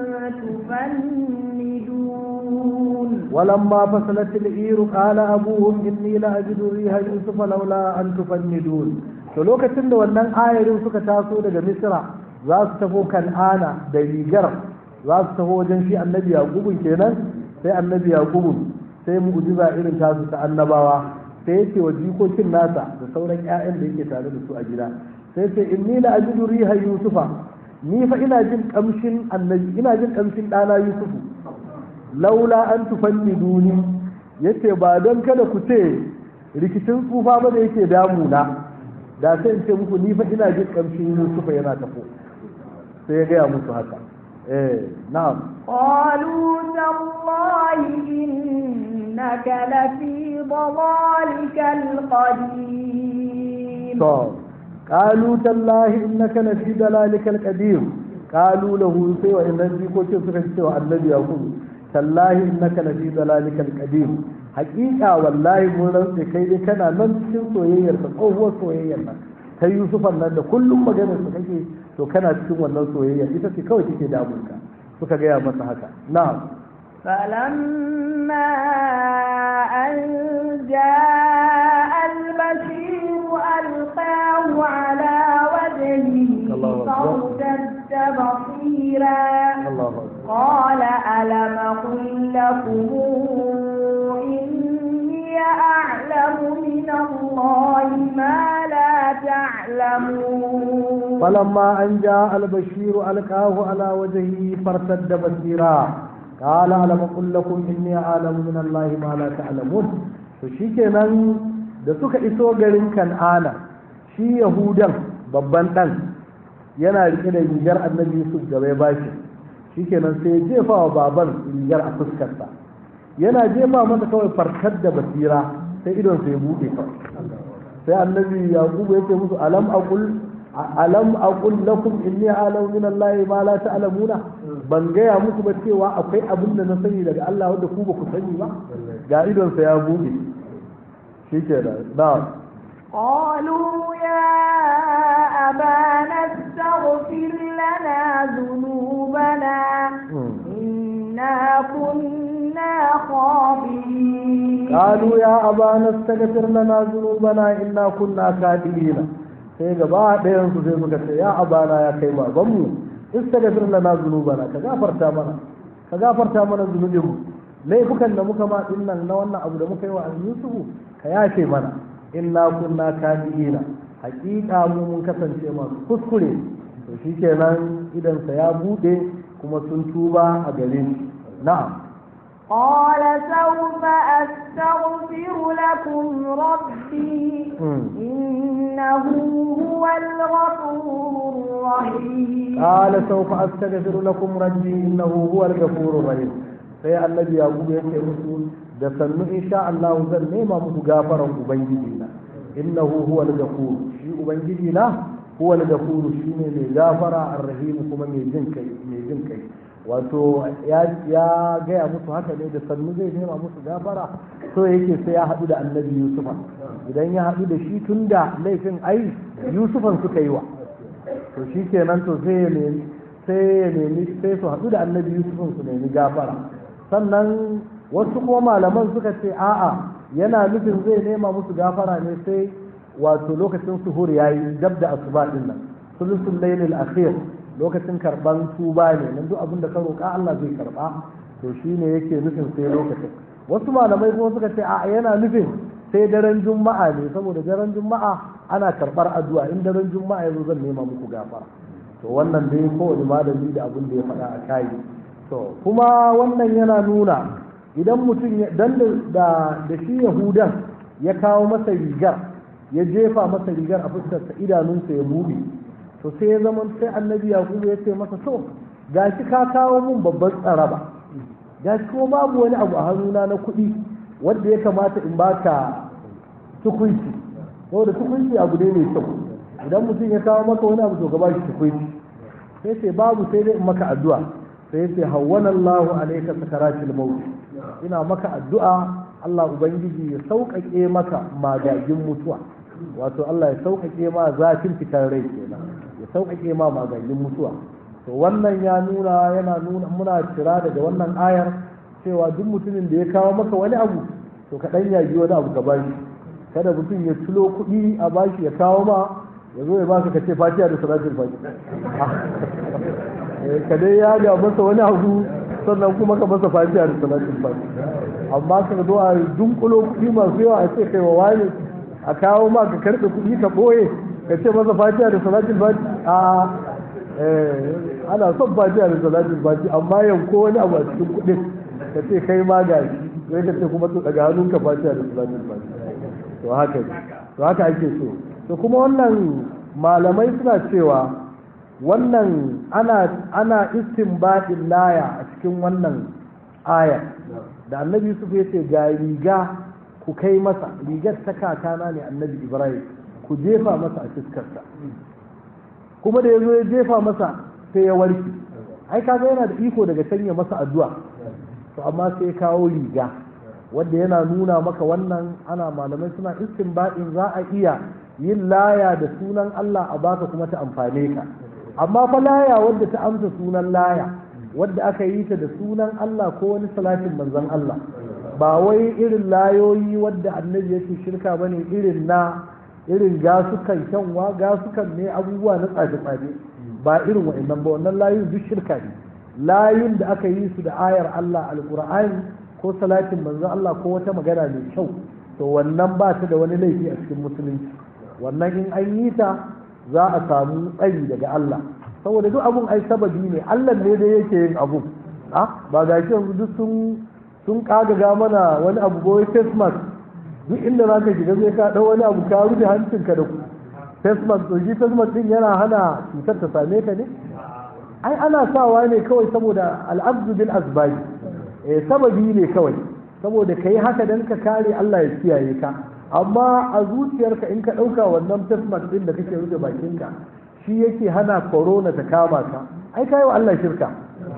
تفندون ولما فصلت العير قال أبوهم إني لأجد ريح يوسف لولا أن تفندون to lokacin da wannan ayarin suka taso daga misra za su tafi kan'ana da rigar za su taho wajen shi annabi yaqubun kenan sai annabi yaqubun sai mu'jiza irin tasu ta annabawa sai yake wa jikokin nasa da sauran ƴaƴan da yake tare da su a gida sai ce inni la ajidu riha yusufa ni fa ina jin kamshin annabi ina jin kamshin dana yusufu laula an tufanniduni yace ba don kada ku ce rikicin tsufa ba da yake damuna da sai in ce muku ni fa ina jin kamshin yusufa yana tafo sai ya gaya musu haka eh na'am قالوا تالله إنك لفي ضلالك القديم to qalu tallahi innaka lafi dalalikal qadim qalu lahu sai wa innan jikokin suka ce wa annabi yaqub tallahi innaka lafi dalalikal qadim haqiqa wallahi mun rantsa kai dai kana nan cikin soyayyar ka tsohuwar soyayyar nan ta yusufan nan da kullum maganar su kake to kana cikin wannan soyayya ita ce kawai take damunka suka gaya masa haka na'am فلما أن جاء البشير ألقاه على وجهه الله أكبر. فارتد بصيرا Allahu akbar قال ألم أقل لكم إني أعلم من الله ما لا تعلمون فلما أن جاء البشير ألقاه على وجهه فارتد بصيرا قال ألم أقل لكم إني أعلم من الله ما لا تعلمون فشيكنا da suka iso garin kan'ana shi yahudan babban ɗan yana rike da rigar annabi yusuf da bai bashi shikenan sai ya jefa wa baban rigar a fuskarsa yana jefa masa kawai farkar da basira sai idon sai ya buɗe kawai sai annabi yaqubu ya ce musu alam aqul alam aqul lakum inni a'lamu min allahi ma la ta'lamuna ban gaya muku ba cewa akwai abin da na sani daga Allah wanda ku ba ku sani ba ga idon sa ya buɗe shikenan na'am قالوا يا أبانا استغفر لنا ذنوبنا إنا كنا خاطئين قالوا يا أبانا استغفر لنا ذنوبنا إنا كنا كاذبين sai gaba ɗayan su sai suka ce ya abana ya kai babanmu istaghfir lana zunubana ka gafarta mana ka gafarta mana zunubin mu laifukan da muka ma dinnan na wannan abu da muka yi wa Yusufu ka yafe mana inna kunna kadibina haƙiƙa mu mun kasance masu kuskure to shikenan idan sa ya bude kuma sun tuba a gare shi na'am قال سوف أستغفر لكم ربي مم. إنه هو الغفور الرحيم قال سوف أستغفر لكم ربي إنه هو الغفور الرحيم sai annabi yaƙub ya ce musu da sannu insha Allah zan nema muku gafaran ubangiji na innahu huwa al-ghafur shi ubangiji na huwa al-ghafur shine mai gafara ar-rahim kuma mai jin kai mai jin kai wato ya ya gaya musu haka ne da sannu zai nema musu gafara so yake sai ya haɗu da annabi yusufa idan ya haɗu da shi tunda laifin ai yusufan suka yi wa to shi kenan to sai ya nemi sai ya nemi sai su haɗu da annabi yusufin su nemi gafara sannan wasu kuma malaman suka ce a'a yana nufin zai nema musu gafara ne sai wato lokacin suhur yayi dab da asuba din nan sulusul lailil akhir lokacin karban tuba ne nan duk abin da ka roƙa Allah zai karba to shine yake nufin sai lokacin wasu malamai kuma suka ce a'a yana nufin sai daren juma'a ne saboda daren juma'a ana karɓar addu'a in daren juma'a ya zo zan nema muku gafara to wannan dai kowane malami da abin da ya faɗa a kayi to kuma wannan yana nuna idan mutum ya dan da da shi yahudan ya kawo masa rigar ya jefa masa rigar a fuskarsa idanunsa ya buɗe to sai ya zama sai annabi yakubu ya ce masa to gashi ka kawo mun babban tsaraba gashi kuma babu wani abu a hannuna na kuɗi wanda ya kamata in baka tukunci saboda tukunci abu ne mai kyau idan mutum ya kawo maka wani abu to ka bashi tukunci sai ce babu sai dai in maka addu'a sai ce hawwana Allahu alayka sakaratil maut ina maka addu'a Allah ubangiji ya sauƙaƙe maka magagin mutuwa wato Allah ya sauƙaƙe ma zafin fitar rai kenan ya sauƙaƙe ma magagin mutuwa to wannan ya nuna yana nuna muna cira daga wannan ayar cewa duk mutumin da ya kawo maka wani abu to ka dan yaji wani abu ka bashi kada mutum ya tulo kuɗi a bashi ya kawo ma ya zo ya baka ka ce fatiha da salatul fatiha ka dai ya ga masa wani abu sannan kuma ka masa fatiha da salatul fatiha amma ka zo a dunkulo kuɗi masu yawa a ce kai wa wani a kawo ma ka karɓe kuɗi ka ɓoye ka ce masa fatiha da salatul fatiha a ana son fatiha da salatul fatiha amma yanko wani abu a cikin kuɗin ka ce kai ma ga shi sai ka ce kuma to daga hannunka fatiha da salatul fatiha to haka to haka ake so to kuma wannan malamai suna cewa wannan ana ana istinbadin laya a cikin wannan aya da annabi yusuf ya ce ga riga ku kai masa rigar ta kakana ne annabi ibrahim ku jefa masa a fuskarsa kuma da ya zo ya jefa masa sai ya warke ai kaga yana da iko daga sanya masa addu'a to amma sai kawo riga wanda yana nuna maka wannan ana malamai suna istinbadin za a iya yin laya da sunan Allah a baka kuma ta amfane ka amma fa laya wadda ta amsa sunan laya wadda aka yi ta da sunan Allah ko wani salatin manzon Allah ba wai irin layoyi wadda annabi yake shirka bane irin na irin gasukan kyanwa gasukan ne abubuwa na tsafe-tsafe ba irin wa'annan ba wannan layin duk shirka ne layin da aka yi su da ayar Allah alqur'ani ko salatin manzon Allah ko wata magana mai kyau to wannan ba ta da wani laifi a cikin musulunci wannan in an yi ta za a samu tsari daga Allah saboda duk abun ai sababi ne Allah ne da yake yin abun ah ba ga shi yanzu duk sun sun kagaga mana wani abu boye face mask duk inda za ka shiga zai ka dau wani abu ka rufe hancinka da face mask to shi face mask din yana hana cutar ta same ka ne ai ana sawa ne kawai saboda al'abdu bil asbabi eh sababi ne kawai saboda kai haka dan ka kare Allah ya kiyaye ka amma a zuciyarka in ka ɗauka wannan fesmak ɗin da kake rufe bakinka shi yake hana korona ta kama ka ai kai wa Allah shirka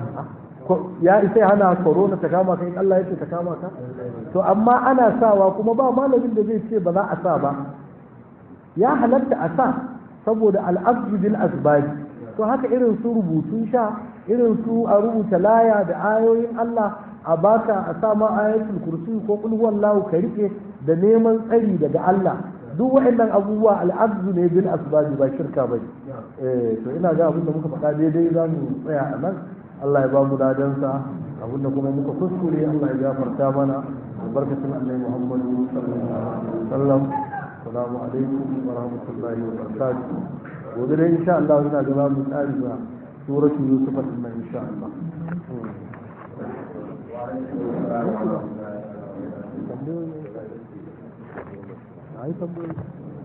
ya isa hana korona ta kama ka in Allah yake ta kama ka to amma ana sawa kuma ba malamin da zai ce ba za a sa ba ya halatta a sa saboda al'abdu bil asbabi to haka irin su rubutun sha irin su a rubuta laya da ayoyin Allah a baka a sa ma ayatul kursi ko kul huwallahu ka rike da neman tsari daga Allah duk waɗannan abubuwa al'abdu ne bil asbabi ba shirka bane eh to ina ga abin da muka faɗa daidai za mu tsaya a nan Allah ya ba mu dadansa abin da kuma muka kuskure Allah ya gafarta mana albarkatun annabi Muhammad sallallahu alaihi wasallam assalamu alaikum wa rahmatullahi wa barakatuh gobe dai insha Allah ina ga za mu tsari ba suratul yusuf din nan insha Allah ai tambayoyi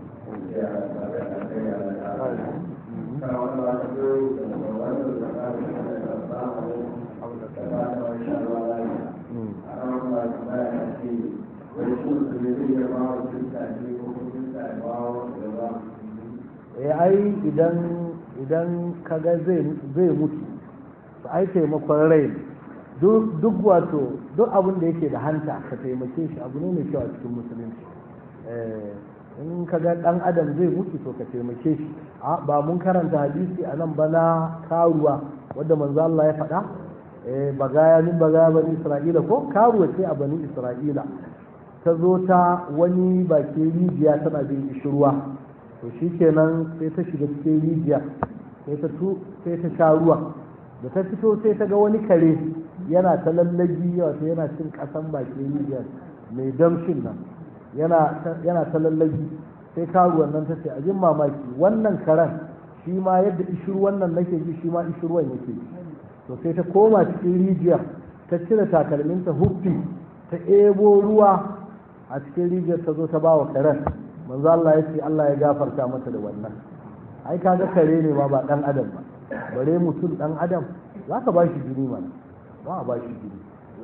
eh ai idan idan kaga zai zai mutu to ai taimakon rai duk wato duk abin da yake da hanta ka taimake shi abu ne mai kyau a cikin musulunci in ka ga dan adam zai mutu to ka taimake shi ba mun karanta hadisi a nan bana karuwa wadda manzo Allah ya faɗa bagaya min bagaya bani isra'ila ko karuwa ce a bani isra'ila ta zo ta wani bakin rijiya tana bin ishirwa to shikenan sai ta shiga cikin rijiya sai ta sai ta sha ruwa da ta fito sai ta ga wani kare yana ta lallabi wato yana cin kasan bakin rijiyar mai damshin nan yana ta lallabi sai karuwan nan ta ce a jin mamaki wannan karen shi ma yadda ishirwan nan nake ji shi ma ishirwan yake to sai ta koma cikin rijiyar ta cire takalminta huffi ta ebo ruwa a cikin rijiyar ta zo ta ba wa karen manzo Allah ya ce Allah ya gafarta mata da wannan ai kaga kare ne ma ba dan adam ba bare mutum dan adam za ka ba shi jini mana ba a ba shi jini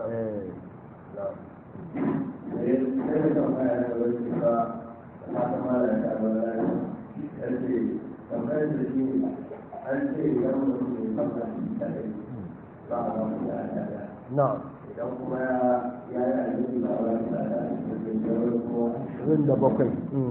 na idan kuma ya yi aljihu da wani rin da bakwai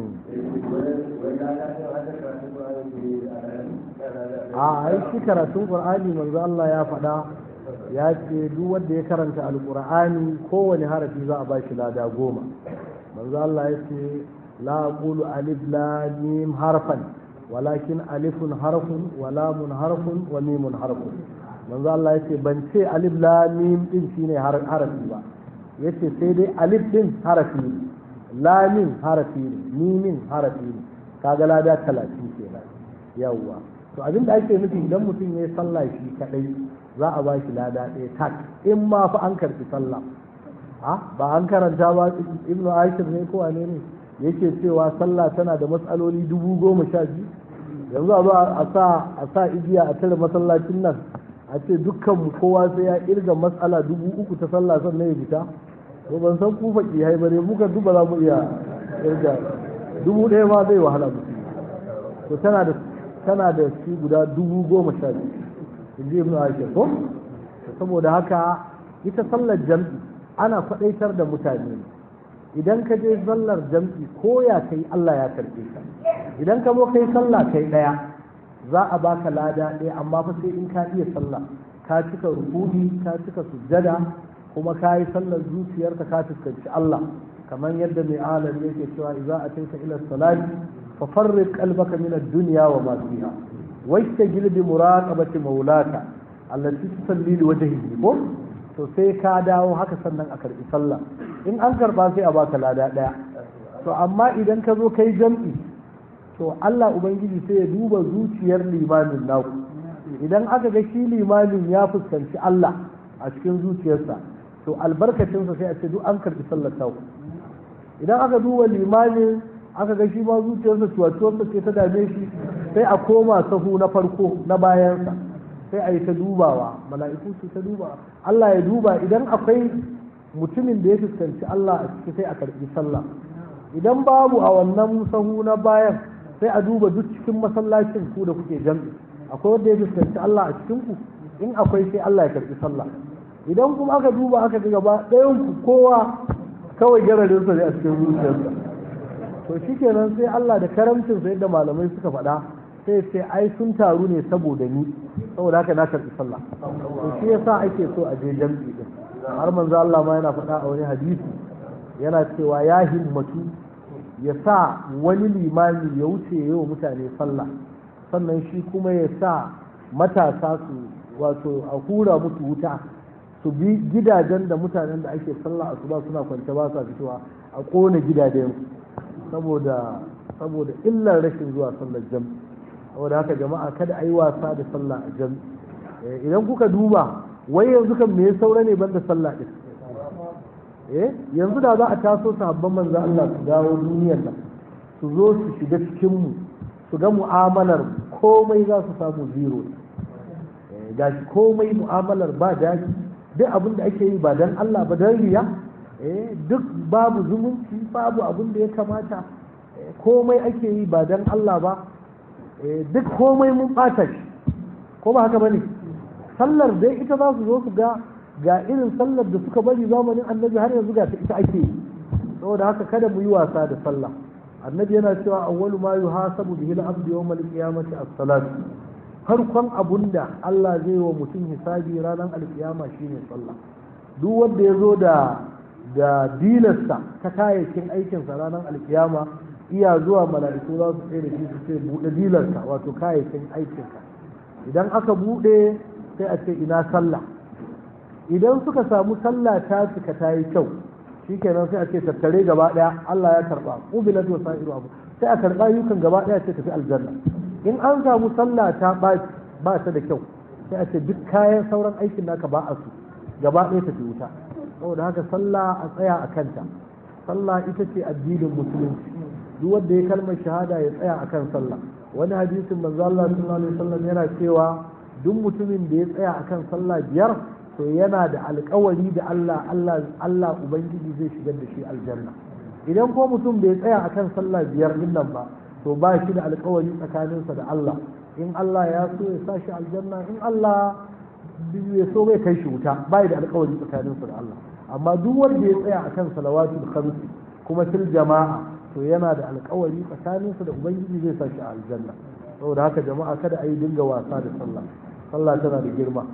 a ai shi karatun qur'ani manzo Allah ya faɗa ya ce duk wanda ya karanta alqur'ani kowane harafi za a bashi lada goma manzo Allah ya ce la aqulu alif lam mim harfan walakin alifun harfun wa lamun harfun wa mimun harfun manzo Allah ya ce ban ce alif lam mim din shine harafi ba yace sai dai alif din harafi ne lamin harafi ne mimin harafi ne kaga lada talatin kenan yawwa to abin da ake nufi idan mutum ya yi sallah shi kadai za a ba shi lada ɗaya tak in ma fa an karfi sallah ha ba an karanta ba ibnu ashir ne ko wane ne yake cewa sallah tana da matsaloli dubu goma sha biyu yanzu a zo a sa a sa igiya a tare masallacin nan a ce dukkan mu kowa sai ya irga matsala dubu uku ta sallah sannan ya fita to ban san ku faƙi hai bare muka duba za mu iya irga dubu ɗaya ma zai wahala mutum to tana da tana da shi guda dubu goma sha biyu in ji ibnu aisha ko saboda haka ita sallar jam'i ana faɗaitar da mutane idan ka je sallar jam'i ko ya kai Allah ya karɓe ka idan ka zo kai sallah kai ɗaya za a baka lada ɗaya amma fa sai in ka iya sallah ka cika rukuni ka cika sujjada kuma ka yi sallar zuciyarka ka fuskanci Allah kamar yadda mai alam yake cewa idza ataita ila salati fa farriq qalbaka min ad-dunya wa ma fiha washtagil bi muraqabati maulaka allati tusalli li wajhihi ko to sai ka dawo haka sannan a karbi sallah in an karba sai a baka lada daya to amma idan ka zo kai jam'i to Allah ubangiji sai ya duba zuciyar limamin naku idan aka ga shi limamin ya fuskanci Allah a cikin zuciyarsa to albarkacinsa sai a ce duk an karbi sallar taku idan aka duba limamin aka ga shi ma zuciyarsa cuwacuwarsa ce ta dame shi sai a koma sahu na farko na bayansa sai a yi ta dubawa mala'iku su ta duba Allah ya duba idan akwai mutumin da ya fuskanci Allah a ciki sai a karbi sallah idan babu a wannan sahu na bayan sai a duba duk cikin masallacin ku da kuke jam'i akwai wanda ya fuskanci Allah a cikin ku in akwai sai Allah ya karbi sallah idan kuma aka duba aka ga gaba ɗayan ku kowa kawai gararinsa ne a cikin zuciyarsa to shikenan sai Allah da karamcinsa yadda malamai suka faɗa sai sai ai sun taru ne saboda ni saboda haka na karɓi sallah to shi yasa ake so a je jam'i din har manzo Allah ma yana faɗa a wani hadisi yana cewa ya himmatu ya sa wani limami ya wuce ya yi wa mutane sallah sannan shi kuma ya sa matasa su wato a hura musu wuta su bi gidajen da mutanen da ake sallah a ba suna kwance ba sa fitowa a kone gidajen saboda saboda illar rashin zuwa sallar jam'i saboda haka jama'a kada a yi wasa da sallah a jam'i idan kuka duba wai yanzu kan me saura ne banda sallah din eh yanzu da za a taso sahabban manzo Allah su dawo duniyar nan su zo su shiga cikin mu su ga mu'amalar komai za su samu zero gashi komai mu'amalar ba daji duk abin da ake yi ba dan Allah ba dan riya duk babu zumunci babu abin da ya kamata komai ake yi ba dan Allah ba duk komai mun ɓata shi ko ba haka bane sallar dai ita za su zo su ga ga irin sallar da suka bari zamanin annabi har yanzu ga ita ake yi saboda haka kada mu yi wasa da sallah annabi yana cewa awwalu ma yuhasabu bihi al-abdu yawm al-qiyamati as-salat farkon abunda Allah zai wa mutum hisabi ranar alkiyama shine sallah duk wanda ya zo da da dilarsa ta kayayyakin aikinsa ranar alkiyama iya zuwa mala'iku za su tsaye da shi su ce buɗe dilarsa wato kayayyakin aikinka idan aka buɗe sai a ce ina sallah idan suka samu sallah ta cika ta yi kyau shikenan sai a ce tattare gaba ɗaya Allah ya karɓa ubilat wa sa'iru abu sai a karɓa yukan gaba ɗaya ce tafi aljanna in an samu sallah ta ɓaci ba ta da kyau sai a ce duk kayan sauran aikin naka ba a su gaba ɗaya tafi wuta saboda haka sallah a tsaya a kanta sallah ita ce addinin musulunci duk wanda ya kalmar shahada ya tsaya akan sallah wani hadisin manzo Allah sallallahu alaihi wasallam yana cewa duk mutumin da ya tsaya akan sallah biyar to yana da alkawari da Allah Allah Allah ubangiji zai shigar da shi aljanna idan ko mutum bai tsaya akan sallah biyar din nan ba to ba shi da alkawari tsakaninsa da Allah in Allah ya so ya sa shi aljanna in Allah ya so bai kai shi wuta bai da alkawari tsakaninsa da Allah amma duk wanda ya tsaya akan salawatul khamsi kuma fil jama'a to yana da alkawari tsakaninsa da ubangiji zai sa shi a aljanna saboda haka jama'a kada a yi dinga wasa da sallah sallah tana da girma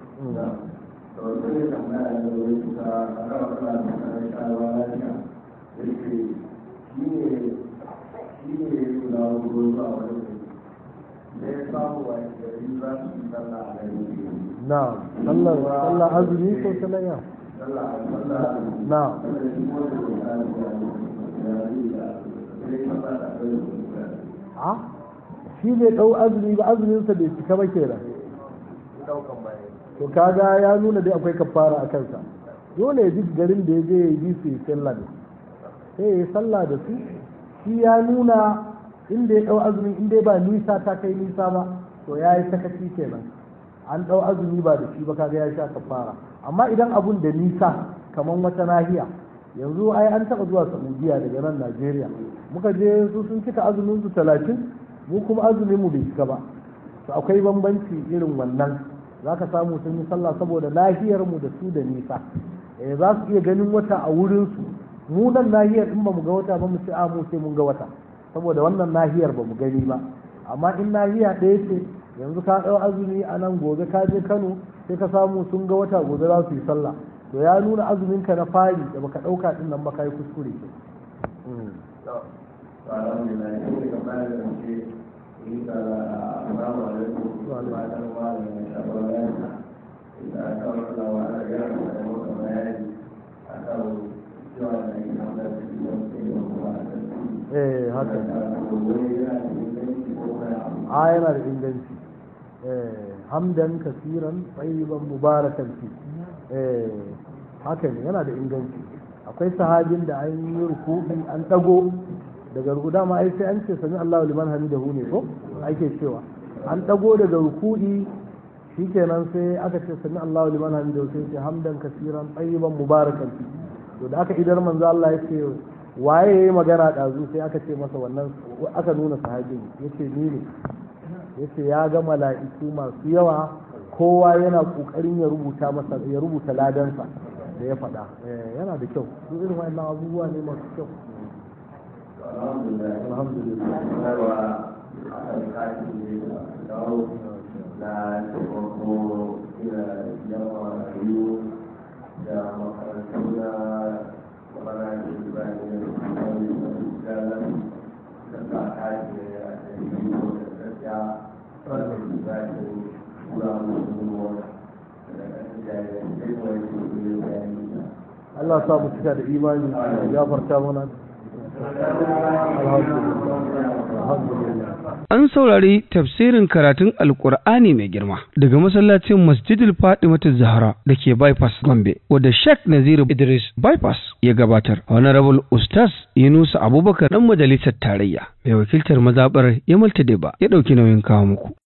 na'am sallar sallar azumi ko salayya na'am a shi bai ɗau azumi ba azuminsa bai cika ba kenan to kaga ya nuna dai akwai kafara a kansa dole ya ji garin da ya je ya yi su yi sallah ne sai ya yi sallah da su shi ya nuna inda ya ɗau azumi inda ba nisa ta kai nisa ba to ya yi sakaci kenan an ɗau azumi ba da shi ba kaga ya sha kafara amma idan abun da nisa kamar wata nahiya yanzu ai an taɓa zuwa saudiya daga nan najeriya muka je su sun cika azumin su talatin mu kuma azumin mu bai cika ba to akwai bambanci irin wannan za ka samu sun yi sallah saboda nahiyar mu da su da nisa eh za su iya ganin wata a wurin su mu nan nahiyar in ba mu ga wata ba mu ce a mu sai mun ga wata saboda wannan nahiyar ba mu gani ba amma in nahiya ɗaya ce yanzu ka ɗau azumi a nan gobe ka je kano sai ka samu sun ga wata gobe za su yi sallah to ya nuna azumin ka na fari da baka ɗauka ɗin nan ba ka yi kuskure alhamdulillah sai ka fara da ce in ka assalamu alaikum wa rahmatullahi wa barakatuh da aka wata wa ana gara da maka bayani akan cewa da ake hamda da shi wani sai da kuma eh haka a yana da inganci eh hamdan kasiran tsayiban mubarakan fi eh haka ne yana da inganci akwai sahabin da an yi ruku'i an dago daga ruku dama ai sai an ce sami Allahu liman hamidahu ne ko ake cewa an dago daga ruku'i shikenan sai aka ce sami Allahu liman hamidahu sai ce hamdan kasiran tayyiban mubarakan fi to da aka idar manzo Allah ya ce waye yayi magana dazu sai aka ce masa wannan aka nuna sahabin yace ni ne yace ya ga mala'iku masu yawa kowa yana kokarin ya rubuta masa ya rubuta ladansa da ya faɗa yana da kyau duk irin wannan abubuwa ne masu kyau na taimako ina yawa rayu da makarantu na mana da bayan da wani da da ba ta ke a cikin da gaskiya wanda su za ta kura musu wata Allah sa mu cika da imani ya gafarta mana An saurari tafsirin karatun Alƙur'ani mai girma daga masallacin Masjidil Fatimatu Zahra da ke Bypass Gombe, wadda Sheikh Naziru Idris Bypass ya gabatar. Honorable Ustaz Yunusa Abubakar ɗan majalisar tarayya mai wakiltar mazaɓar Yamal Tadeba ya ɗauki nauyin kawo muku.